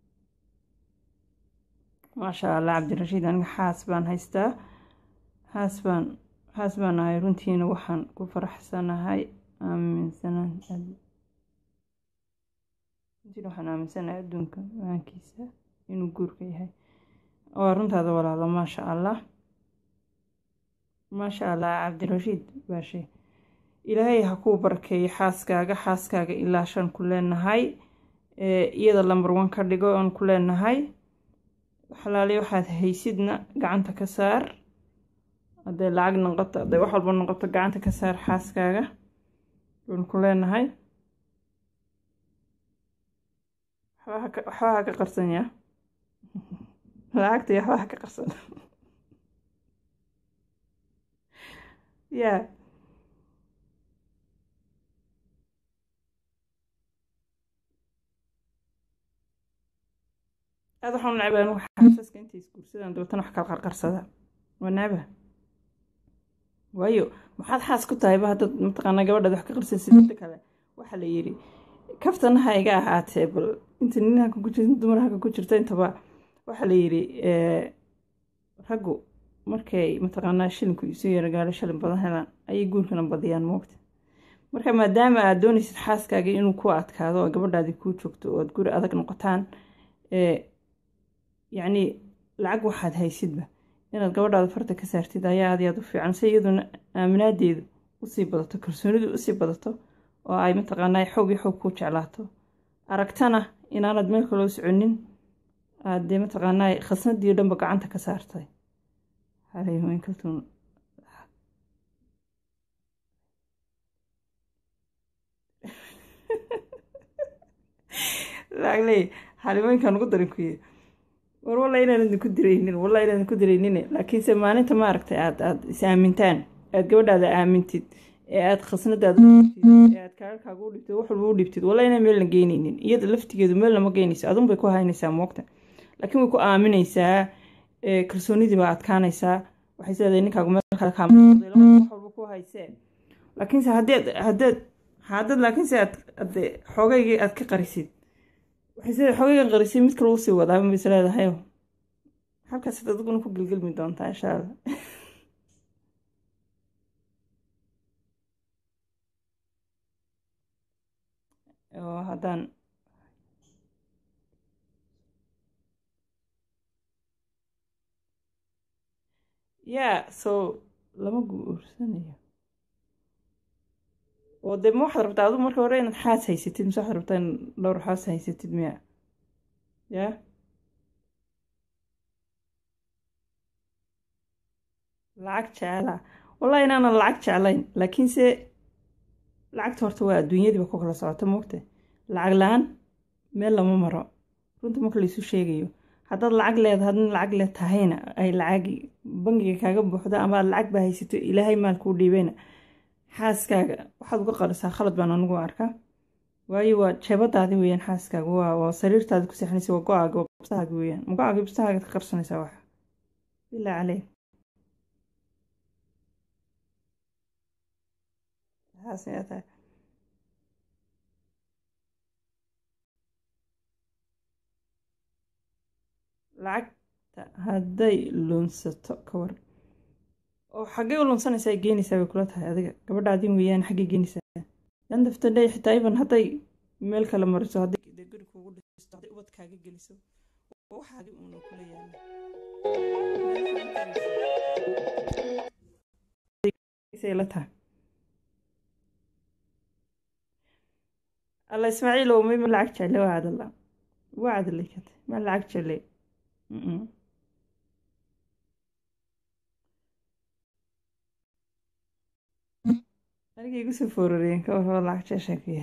maasha allah cabdirashiid aniga xaas baan haystaa haas baan haas baan ahay runtiina waxaan ku faraxsanahay aaminsanaan runtiina waxaan aaminsanahay adduunka maankiisa inuu guurka yahay waa runtaada walaalo maasha allah maasha allah cabdirashiid baashe ilaahay ha kuu barkeeyo xaaskaaga xaaskaaga ilaa shan ku leenahay iyada lambar one ka dhigo oon ku leenahay xalaali waxaad haysidna gacanta ka saar hadday lacag noqoto hadday wax walba noqoto gacanta ka saar xaaskaaga oon ku leenahay waxba ha ka qarsan yaa lacagta iyo waxba ha ka qarsan yaa aada waxaan u necbaa anigu xaasaska intay isguursadaan dabeetana wax kala qarqarsada waa necba waayo maxaad xaas ku tahayba haddaad mataqaanaa gabadhaad wax ka qarsaysid midda kale waxaa la yidhi kaftana ha iga ahaatee bal inta nin haka ku jirta dumar haka ku jirta intaba waxaa la yidhi raggu markay mataqaanaa shilinku isu yaragaalo shilin badan helaan ayay guurkana badiyaan moogta marka maadaama aad doonaysid xaaskaaga inuu ku adkaado oo gabadhaadii kuu joogto oo aad guri adag noqotaan yacni lacag waxaad haysidba inaad gabadhaada farta ka saartid ayaa aad aad u fiican si iyaduna aaminaadeedu usii badato kalsoonidu usii badato oo ay mataqaanaa xoog iyo xoog ku jeclaato aragtana inaanad meel kaloo soconin aad dee mataqaanaa khasnadii dhanba gacanta ka saartay haleymankaltuun laagley xalimooyinkaan ugu darin kuye war walla inaan idinku diraynin walla inaan idinku diraynin laakiinse maalinta maaragtay aad aad is aamintaan aad gabadhaada aamintid ee aad khasnadaada ee aad kaararkaaga u dhibtid wax walba u dhibtid walla inaan meelna geynaynin iyada laftigeedu meel lama geynayso adun bay ku haynaysaa moogta laakiin way ku aaminaysaa kalsoonidii baa adkaanaysaa waxay sileedahay ninkaagu meel kale kaamaqday wax walba ku haysee laakiinse haddeed haddeed haddad laakiinse aad ade xoogaygii aad ka qarisid waxay sida xogaygan qarisay mid kale usii wadaa ma is leedahay halkaas adiguna ku gelgelmi doontaa insha allah oo haddaan yaa soo lama guursanayo oo dee ma waxaad rabtaa adu marka hore inaad xaas haysatid mise waxaad rabtaa in dhowr xaas haysatid miya yaa lacag jeclaa wallahi inaanan lacag jeclayn laakiinse lacagta horta waa adduunyadiiba ku kala socota moogta lacag la-aan meel lama maro runta marka laysu sheegayo haddaad lacag leeda hadna lacag le tahayna ay lacagi bangiga kaaga buuxdo ama aad lacag baa haysato ilaahay maal kuu dhiibeyna xaaskaaga waxaad uga qarisaa khalad baan anigu arkaa waayo waa jeebadaadi weyaan xaaskaaga waa waa sariirtaadi ku seexanaysa waa go-aaga waa bustahaaga weyaan ma go-aaga bustahaaga ka qarsanaysaa waxa bilaa caleyk tahay lacagta hadday lunsato ka war oo xaggay u lunsanaysaa ay geenaysaa bay kula tahay adiga gabadhaadin weeyaan xaggay geenaysaa dandafta dhey xitaa iban hadday meel kale mariso hadday guri kugu dhisto hadday ubad kaaga geliso waxaadi uuna kula yaala tahay alla ismaaciil oo may ma lacag jecle waa cadala waa cadalay kate ma lacag jecle aniga igu soo foorareen ka war lacag jeeshakuya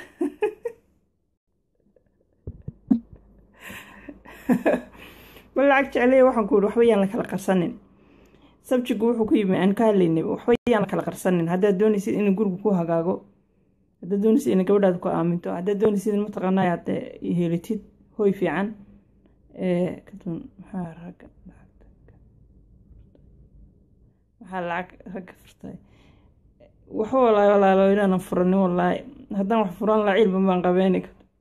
ma lacag jecley waxaan ku yidhi waxba yaan la kala qarsanin sabjigu wuxuu ku yimi aan ka hadlaynay waxba yaan la kala qarsanin haddaad doonaysid inuu gurigu ku hagaago haddaad doonaysid inay gabadhaada ku aaminto haddaad doonaysid in mataqaanaa aad heelitid hoy fiican kadun maxaa ragga maxaa lacag ragga furtay waxba walaahi walaalo inaanan furanin walaahi haddaan wax furan laa cilba baan qabeyni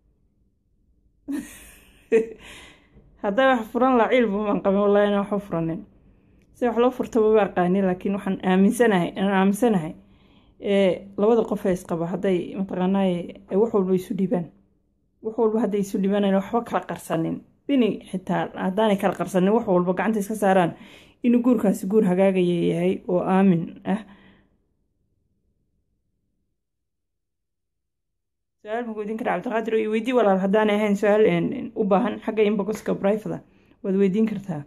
haddaan wax furan laa cilba baan qaben wallahi inaan waxba furanin si wax loo furtaba baa aqaani laakiin waxaan aaminsanahay aan aaminsanahay labada qof ee isqaba hadday mataqaanaaye wax walba isu dhibaan wax walba hadday isu dhibaan ayna waxba kala qarsanin bini xitaa haddaanay kala qarsanin wax walba gacanta iska saaraan inuu guurkaasi guur hagaagaya yahay oo aamin ah su-aal ma weydiin kara cabdiqaadir iyo weydii walaal haddaanay ahayn su-aal u baahan xagga inboxka brifada waad weydiin kartaa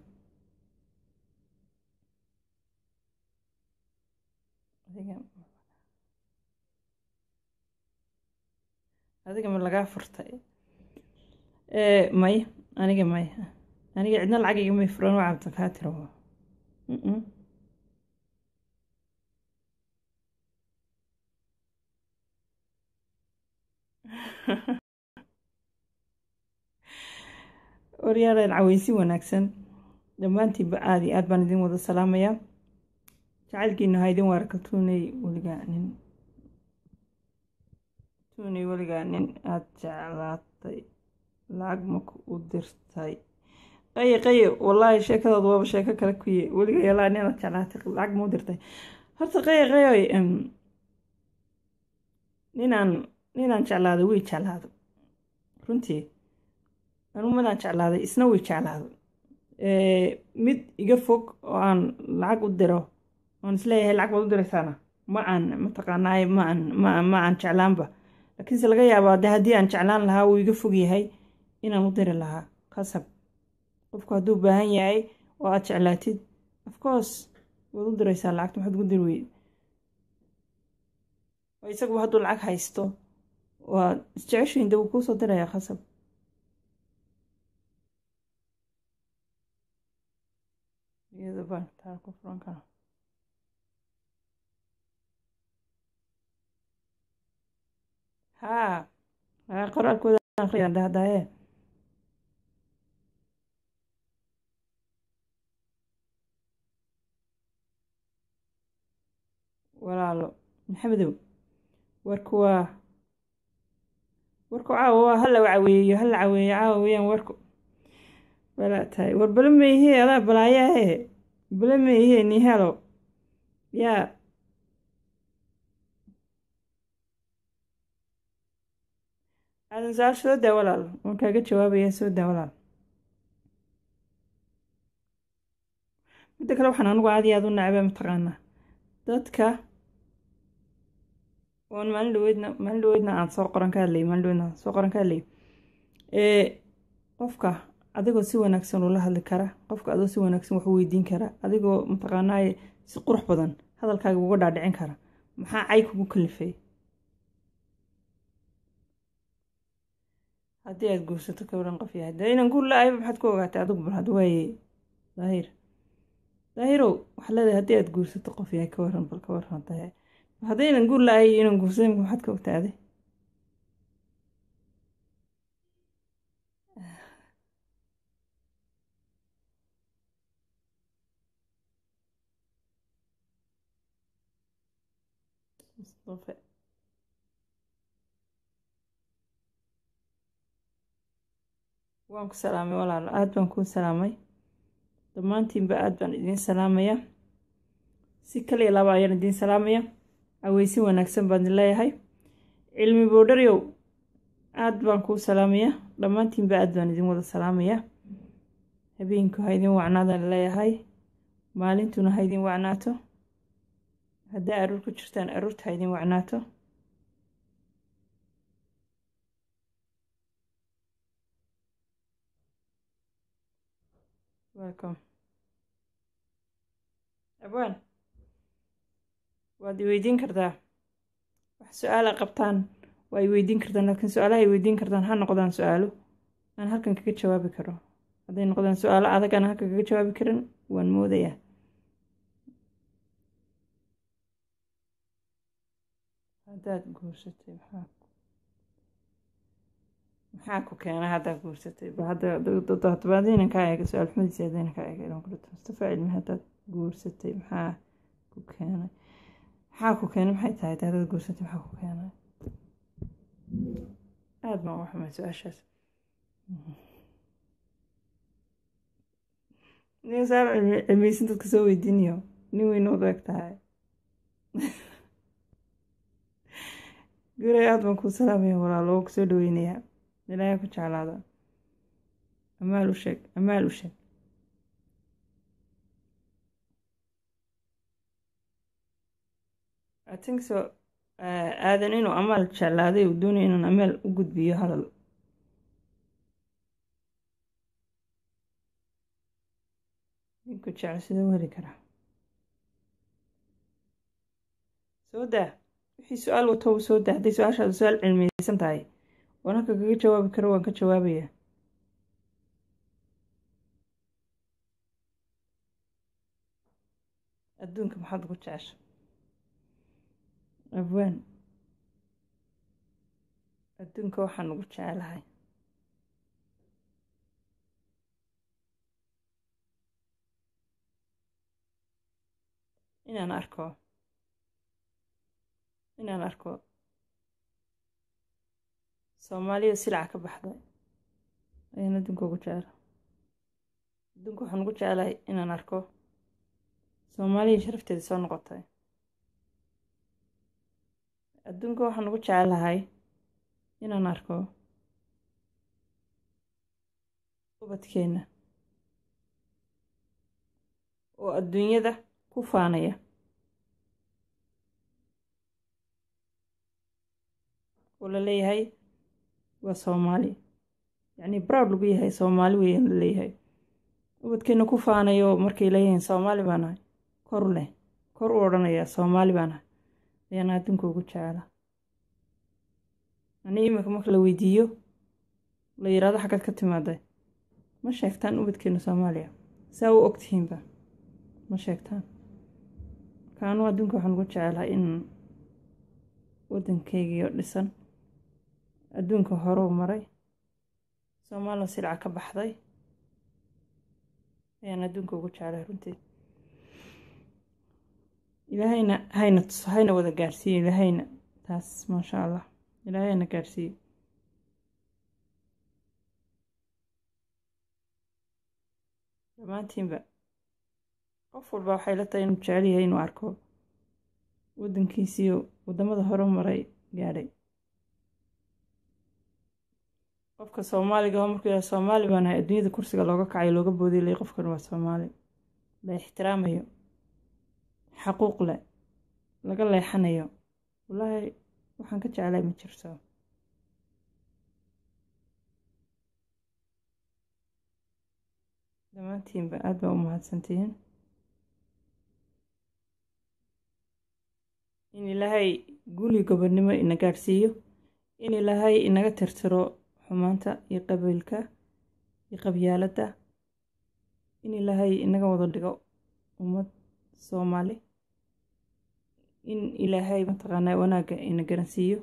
adiga ma lagaa furtay may aniga may aniga cidna lacag igamay furan waa cabdiqaadir waryaaleen caweysi wanaagsan dhammaantiinba aada iyo aad baan idin wada salaamayaa jacaylkiina ha idin waarka tuunay weligaa nin tuunay weligaa nin aada jeclaatay lacag maku u dirtay qaye qaye wallaahi sheekadaadu waaba sheeko kale kuye weligaa yalaa nin aad jeclaatay lacag ma u dirtay horta qaye qayoy ninaan ninaan jeclaado way jeclaado runtii anugu midaan jeclaaday isna way jeclaado mid iga fog oo aan lacag u diro oon isleeyahay lacag baad u diraysaana ma aan mataqaanaay ma aan ma ma aan jeclaanba laakiinse laga yaabaa de haddii aan jeclaan lahaa wuu iga fog yahay inaan u diri lahaa kasab qofku hadduu baahan yahay oo aad jeclaatid of course waad u diraysaa lacagta maxaad ugu diri weyd oo isaguba hadduu lacag haysto waa isjeceshiin de wuu kuusoo dirayaa khasab iyada baan taa ku furan kara haa haa qoraalkooda akhriyaa dahdaaye walaalo maxamedow warku waa warku caawa waa hala caweeyo hala caweeyo caawa weyaan warku balaa tahay war bala meihee adaa balaayahe bala meihee ni helo yaa aadan su-aal soo daa walaal waan kaaga jawaabayaa soo daa walaal midda kale waxaan anigu aad iyo aad u nacba mataqaanaa dadka oon maalin dhaweydna maalin dhaweydna aan soo qoran ka hadlayay maalin dhaweydna aan soo qoran ka hadlayay ee qofka adigoo si wanaagsan ula hadli kara qofka adoo si wanaagsan wax u weydiin kara adigoo mataqaanaaye si qurux badan hadalkaaga uga dhaadhicin kara maxaa cay kugu kalifay haddii aad guursato ka waran qof yahay dee inaan guur la-ayba maxaad ku ogaatay adigu bal had waaye daahir daahirow waxaa leedahay haddii aad guursato qof yahay ka waran bal ka waran daahir haddii inaan guur la-ay inaan guursaday maxaad ka ogtaaday mustafa waan ku salaamay walaalo aada baan kuu salaamay dhammaantiinba aada baan idiin salaamaya si kaliya laba ayaan idiin salaamaya aweysin wanaagsan baan idin leeyahay cilmi boodharyow aada baan kuu salaamaya dhammaantiinba aada baan idin wada salaamaya habeenku ha idin wacnaadaan leeyahay maalintuna ha idin wacnaato haddaa aruur ku jirtaan aruurta ha idin wacnaato welcome abwaan waad i weydiin kartaa wax su-aala qabtaan waa i weydiin kartaan laakiin su-aalaha ay weydiin kartaan ha noqdaan su-aalo aan halkan kaga jawaabi karo hadday noqdaan su-aalo adag aan halkan kaga jawaabi karin waan moodayaa haddaad guursatay maxaa maxaa ku keena haddaad guursatay ba hadda hadaba hadaynan kaa eega su-aal xumadiisa hadaynan kaa eega ilan kulata mustafa cilmi haddaad guursatay maxaa ku keenay maxaa ku keenay maxay tahay haddaad guursatay maxaa ku keenay aada baan u xumay su-aashaas nin saar cilmiyeysan dadka soo weydiinayo nin weyn ood eg tahay guray aada baan kuu salaamaya walaalo oo kusoo dhaweynayaa ilaahay ku jeclaada amaal u sheeg amaal u sheeg i think so aadan inuu amaal jeclaaday uu doonaya inaan amaal u gudbiyo hadal ninku jecel sidoo heli karaa soo daa wixii su-aal wato soo daa hadday su-aashaadu su-aal cilmiyeysan tahay waan halka kaga jawaabi karo waan ka jawaabaya adduunka maxaad ugu jecesha abwaan adduunka waxaan ugu jecelahay inaan arko inaan arko soomaaliya silaca ka baxday ayaan adduunka ugu jecela adduunka waxaan ugu jecelahay inaan arko soomaaliya sharafteeda soo noqotay adduunka waxaan ugu jecelahay inaan arko ubadkeenna oo adduunyada ku faanaya oo la leeyahay waa soomaali yacnii broud lagu yahay soomaali weeyaan la leeyahay ubadkeenna ku faanayo markay leeyihiin soomaali baa nahay kor leh kor u odhanayaa soomaali baa nahay ayaan adduunka ugu jecela anii iminka marka la weydiiyo la yidhaahdo xaggaad ka timaaday ma sheegtaan ubadkeenna soomaaliya saa u ogtihiinba ma sheegtaan marka anuu adduunka waxaan ugu jecelahay in waddankeygiio dhisan adduunka horeu maray soomaaliya silca ka baxday ayaan adduunka ugu jeclahay runtii ilaahayna hayna tuso hayna wada gaarsiiyo ilaahayna taas maasha allah ilaahayna gaarsiiyo dhammaantiinba qof walba waxay la tahay inuu jecel yahay inuu arko waddankiisiiyo waddamada hore maray gaadhay qofka soomaaliga oo markuu yahay soomaali baa nahay adduunyada kursiga looga kacayo looga boodiy lay qofkan waa soomaali la ixtiraamayo xaquuq leh laga leexanayo wallaahi waxaan ka jeclay ma jirto dhammaantiinba aada baa u mahadsantihiin in ilaahay guli gobonnimo ina gaadhsiiyo in ilaahay inaga tirtiro xumaanta iyo qabiilka iyo qabyaaladda in ilaahay inaga wada dhigo ummad soomaali in ilaahay mataqaanaa wanaagga ina garansiiyo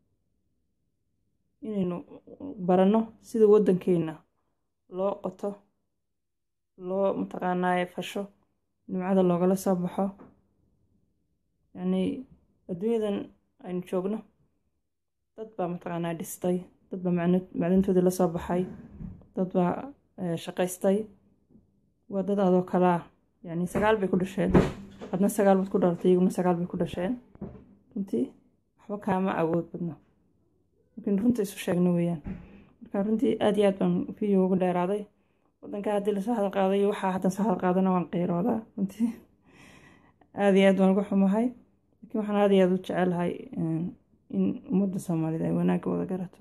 inaynu baranno sida waddankeena loo qoto loo mataqaanaaye fasho nimcada loogala soo baxo yacnii adduunyadan aynu joogno dad baa mataqaanaa dhistay dad baa macdantoodii lasoo baxay dad baa shaqaystay waa dad adoo kalaa yacni sagaal bay ku dhasheen adna sagaal baad ku dhalatay iyaguna sagaal bay ku dhasheen runtii waxba kaama awood badno markiin runta isu sheegno weeyaan marka runtii aad iyo aad baan video ugu dheeraaday waddanka haddii lasoo hadal qaaday iyo waxaa haddan soo hadal qaadana waan qeyroodaa runtii aad iyo aad baan uga xumahay laakiin waxaan aad iyo aad u jecelahay in ummadda soomaalida ay wanaagga wada garato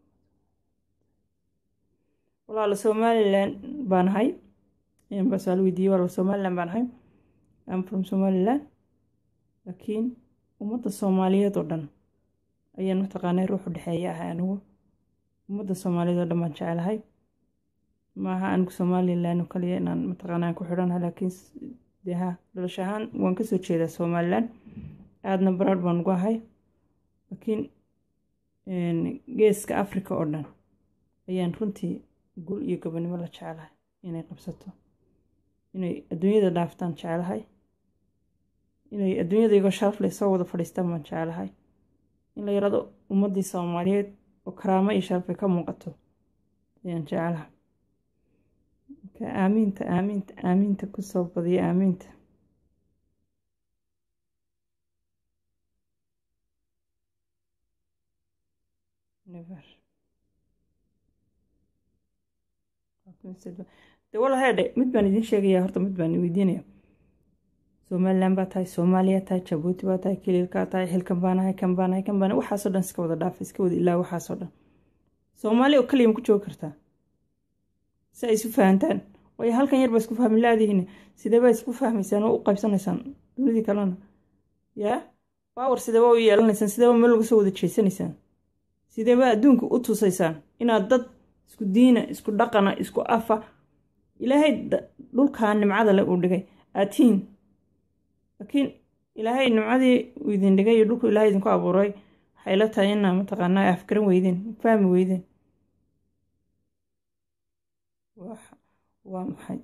walaalo somalilan baan ahay baa su-aal weydiiyey walaalo somalilan baan ahay am from somaliland laakiin ummadda soomaaliyeed oo dhan ayaan mataqaanay ruux u dhexeeya ahay anigu ummadda soomaaliyeed oo dhan baan jecelahay maaha anigu somalilan oo kaliya inaan mataqaana aan ku xidhanahay laakiin dee ha dhalasho ahaan waan kasoo jeedaa somalilan aadna baraar baan ugu ahay laakiin geeska africa oo dhan ayaan runtii gul iyo gobonimo la jecelahay inay qabsato inay adduunyada dhaaftaan jecelahay inay adduunyada igoo sharafle soo wada fadhiistaan baan jecelahay in la yarado ummaddii soomaaliyeed oo karaamo iyo sharafay ka muuqato ayaan jecelahay marka aamiinta aamiinta aamiinta kusoo badiya aamiinta de wala heedhe mid baan idin sheegaya horta mid baan weydiinaya somalilan baa tahay soomaaliya tahay jabuuti baa tahay kiliilkaa tahay xilkan baanahay kan baanahay kan baanahay waxaasoo dhan iska wada dhaafa iska wada ilaa waxaasoo dhan soomaaliya oo kaliya ma ku joogi kartaa si ay isu fahantaan waayo halkan yar baa isku fahmi laadihiin sidee baa isku fahmaysaan oo u qaybsanaysaan dunidii kalena yaa baawar sideeba u yeelanaysaan sideeba meel laga soo wada jeesanaysaan sideeba adduunka u tusaysaan inaad dad isku diina isku dhaqana isku afa ilaahay dhulkaa nimcada le uu dhigay aatiin laakiin ilaahay nimcadii uu idin dhigay iyo dhulku ilahay idinku abuuray waxay la tahay inaa mataqaanaa afgaran weydeen fahmi weydeen waa maxay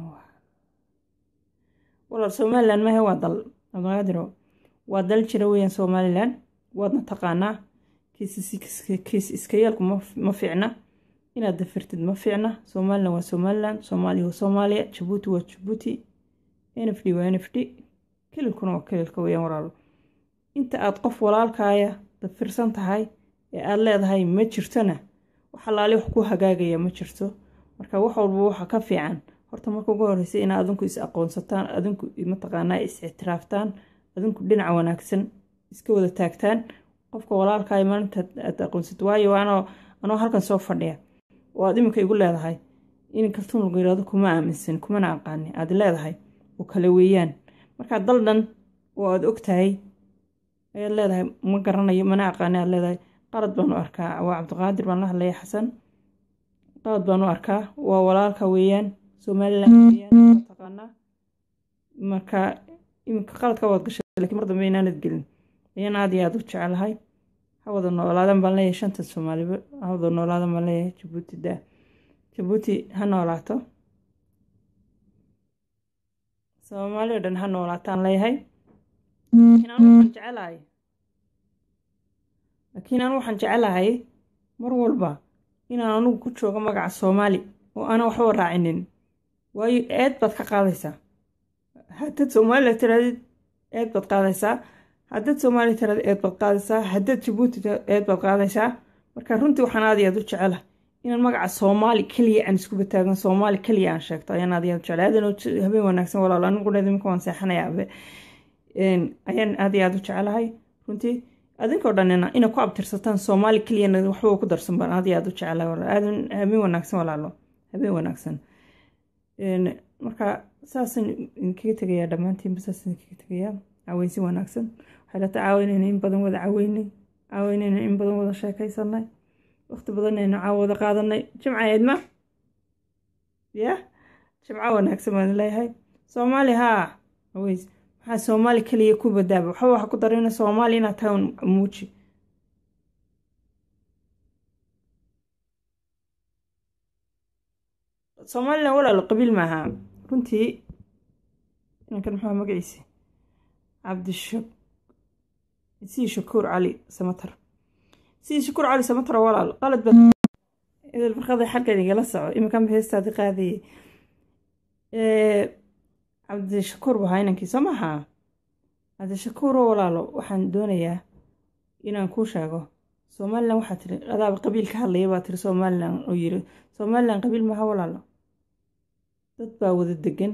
walaal somalilan mahe waa dal abdulqaadiro waa dal jira weeyaan somalilan waadna taqaanaa kiis iska yeelku ma fiicna inaad dafirtid ma fiicna somalilan waa somalilan soomaaliya waa soomaaliya jabuuti waa jabuuti n f d waa n f d kililkuna waa kililka weeyaan walaalo inta aad qof walaalkaaya dafirsan tahay ee aada leedahay ma jirtona wax alaali wax ku hagaagaya ma jirto marka wax walba waxa ka fiican horta marka ugu horeysa inaa adinku is aqoonsataan adinku mataqaanaa is ictiraaftaan adinku dhinaca wanaagsan iska wada taagtaan qofka walaalkaaya maalinta aad aqoonsat waayo anoo anoo halkan soo fadhiya oo aad iminka igu leedahay in kaltuun lagu yirahdo kuma aaminsan kumana aqaani aad leedahay oo kale weeyaan markaa dal dhan oo aad og tahay ayaad leedahay ma garanayo mana aqaani aad leedahay qalad baan u arkaa waa cabdiqaadir baan la hadlaya xasan qalad baan u arkaa waa walaalka weeyaan somalilan weeyaan taqaanaa marka iminka qaladka waad gashay lakiin mar dambe inaanad gelin ayaan aad iyo aada u jecelahay hawada noolaadan baan leeyahay shanta soomaaliba hawada noolaadan baan leeyahay jabuuti daa jabuuti ha noolaato soomaali o dhan ha noolaataan leeyahay laakiin anu waxaan jecelahay laakiin anu waxaan jecelahay mar walba inaan anugu ku joogo magaca soomaali oo aanan waxba raacinin waayo eed baad ka qaadaysaa haddaad soomaaliya tiraadid eed baad qaadaysaa haddaad soomaaliya tiraadid eed baad qaadaysaa haddaad jabuuti eed baad qaadaysaa marka runtii waxaan aad iyo aad u jecelahay inaan magaca soomaali keliya aan isku bataagan soomaali keliya aan sheegto ayaan aad iyo aad u jecelahay adan habeen wanaagsan walaalo anigu dheed iminka waan seexanayaa ayaan aad iyo aad u jecelahay runtii adinkoo dhanina inay ku abtirsataan soomaali keliyana waxba ku darsan baan aad iyo aad u jecelahay aadan habeen wanaagsan walaalo habeen wanaagsan marka saasaan idinkaga tegayaa dhammaantiinba saas idinkaga tegayaa caaweysi wanaagsan waxay la tacaawinayna in badan wada caweynay caaweynayna in badan wada sheekaysanay waqti badan aynu caawada qaadanay jimca eedma ya jimco wanaagsan baan leeyahay soomaali haa aweys maxaa soomaali keliya ku badaaba waxba waxa ku darayna soomaali inaad tahay un muuji somalilan walaalo qabiil maaha runtii inankan maxaa magaciisa cabdisha sii shakuur cali samatar sii shakuur cali samatar walaal qalad ba idil farqada xaggan igala soco iminkanba heestaadi qaadayay cabdishakuur bahaa inankii soo maha cabdishakuuro walaalo waxaan doonayaa inaan kuu sheego somalilan waxaa tiri adaaba qabiil ka hadlaya baa tiri somalilan oo yiri somalilan qabiil maha walaalo dad baa wada degan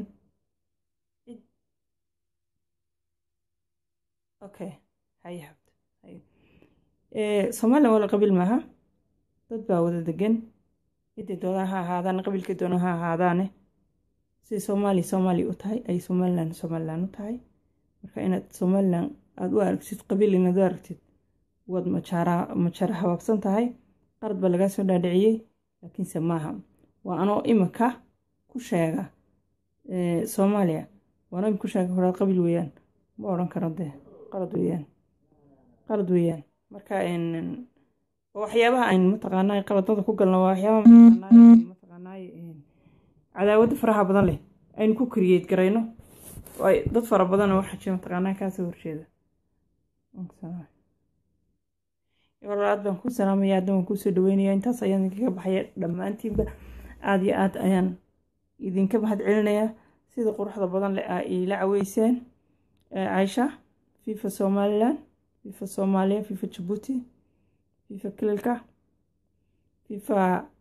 okay haye habd somalilan wala qabiil maaha dad baa wada degan ciday doonaan ha ahaadaan qabiilkay doonaan ha ahaadaane siday soomaaliya soomaaliya u tahay ay somalilan somalilan u tahay marka inaad somalilan aada u aragtid qabiil inaad u aragtid waad majaara majaara habaabsan tahay qarad baa lagaa soo dhaadhiciyey laakiinse maaha waa anoo iminka ku sheega soomaaliya waa anoo imika ku sheega horaa qabiil weeyaan ma odhan karo dee qalad weeyaan qalad weeyaan marka waxyaabaha aynu mataqaanaa qaladada ku galno waa waxyaabaha mataqaanaa cadaawadda faraha badan leh aynu ku kariyeed garayno dad fara badan waxaa jira mataqaanaa kaasoo horjeeda aad baan ku salaamaya haddan waan kusoo dhaweynaya intaas ayaan idinkaga baxaya dhammaantiinba aada iyo aad ayaan idinka mahad celinayaa sida quruxda badan leh aa iila caweyseen caisha fifa somalilan fifa soomaaliya fifa jabuuti fifa kililka fifa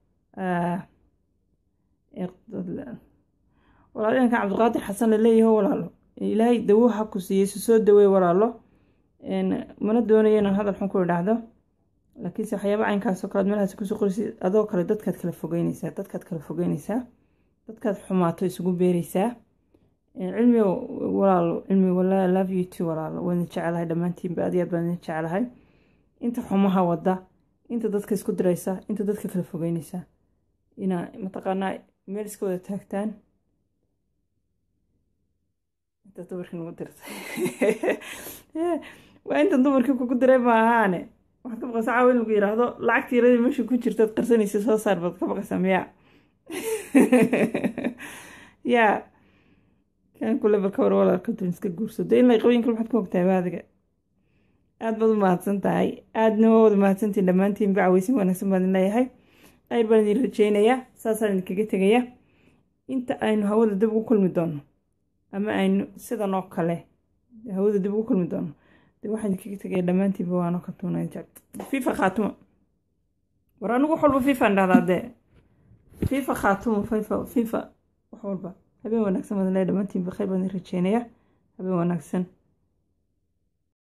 walaalo inankan cabdiqaadir xasan la leeyaho walaalo ilaahay dawo ha ku siiyey su soo daweey walaalo mana doonayo inaan hadal xun ku idhaahdo laakiinse waxyaaba caynkaasoo kalead meelahaas kusoo qoraysid adoo kale dadkaad kala fogeyneysaa dadkaad kala fogeyneysaa dadkaad xumaato isugu beereysaa cilmi walaalo cilmi walaa love you too walaalo waan jecelahay dhammaantiinba aad iyo aad baan idin jecelahay inta xumaha wada inta dadka isku diraysa inta dadka kala fogeyneysa inaa mataqaanaa meel iska wada taagtaan inta dumarkii nagu dirtay waa inta dumarkii kugu diray ma ahaane waxaad ka baqaysaa caawa in lagu yidhaahdo lacagta yaradii meesha ku jirtaad qarsanaysa soo saar baad ka baqaysaa miyaa yaa kan kule balka war walaalka dun iska guursado in lay qabooyinka maxaad ku ogtahay baadiga aad baad u mahadsan tahay aadna waa wada mahadsantiin dhammaantiin bacaweysin wanaagsan baan idin leeyahay ayr baan idin rajeynayaa saasaan idinkaga tegaya inta aynu hawada dib ugu kulmi doono ama aynu sidan oo kale hawada dib ugu kulmi doono de waxaan idinkaga tegaya dhammaantiinba waano ka tuunay fifa khaatuma war anigu wax walba fifaan dhahdaa dee fifa khaatuma fifa fifa wax walba habeen wanaagsan baan idin leeyahay dhammaantiinba khayr baan idin rajeynayaa habeen wanaagsan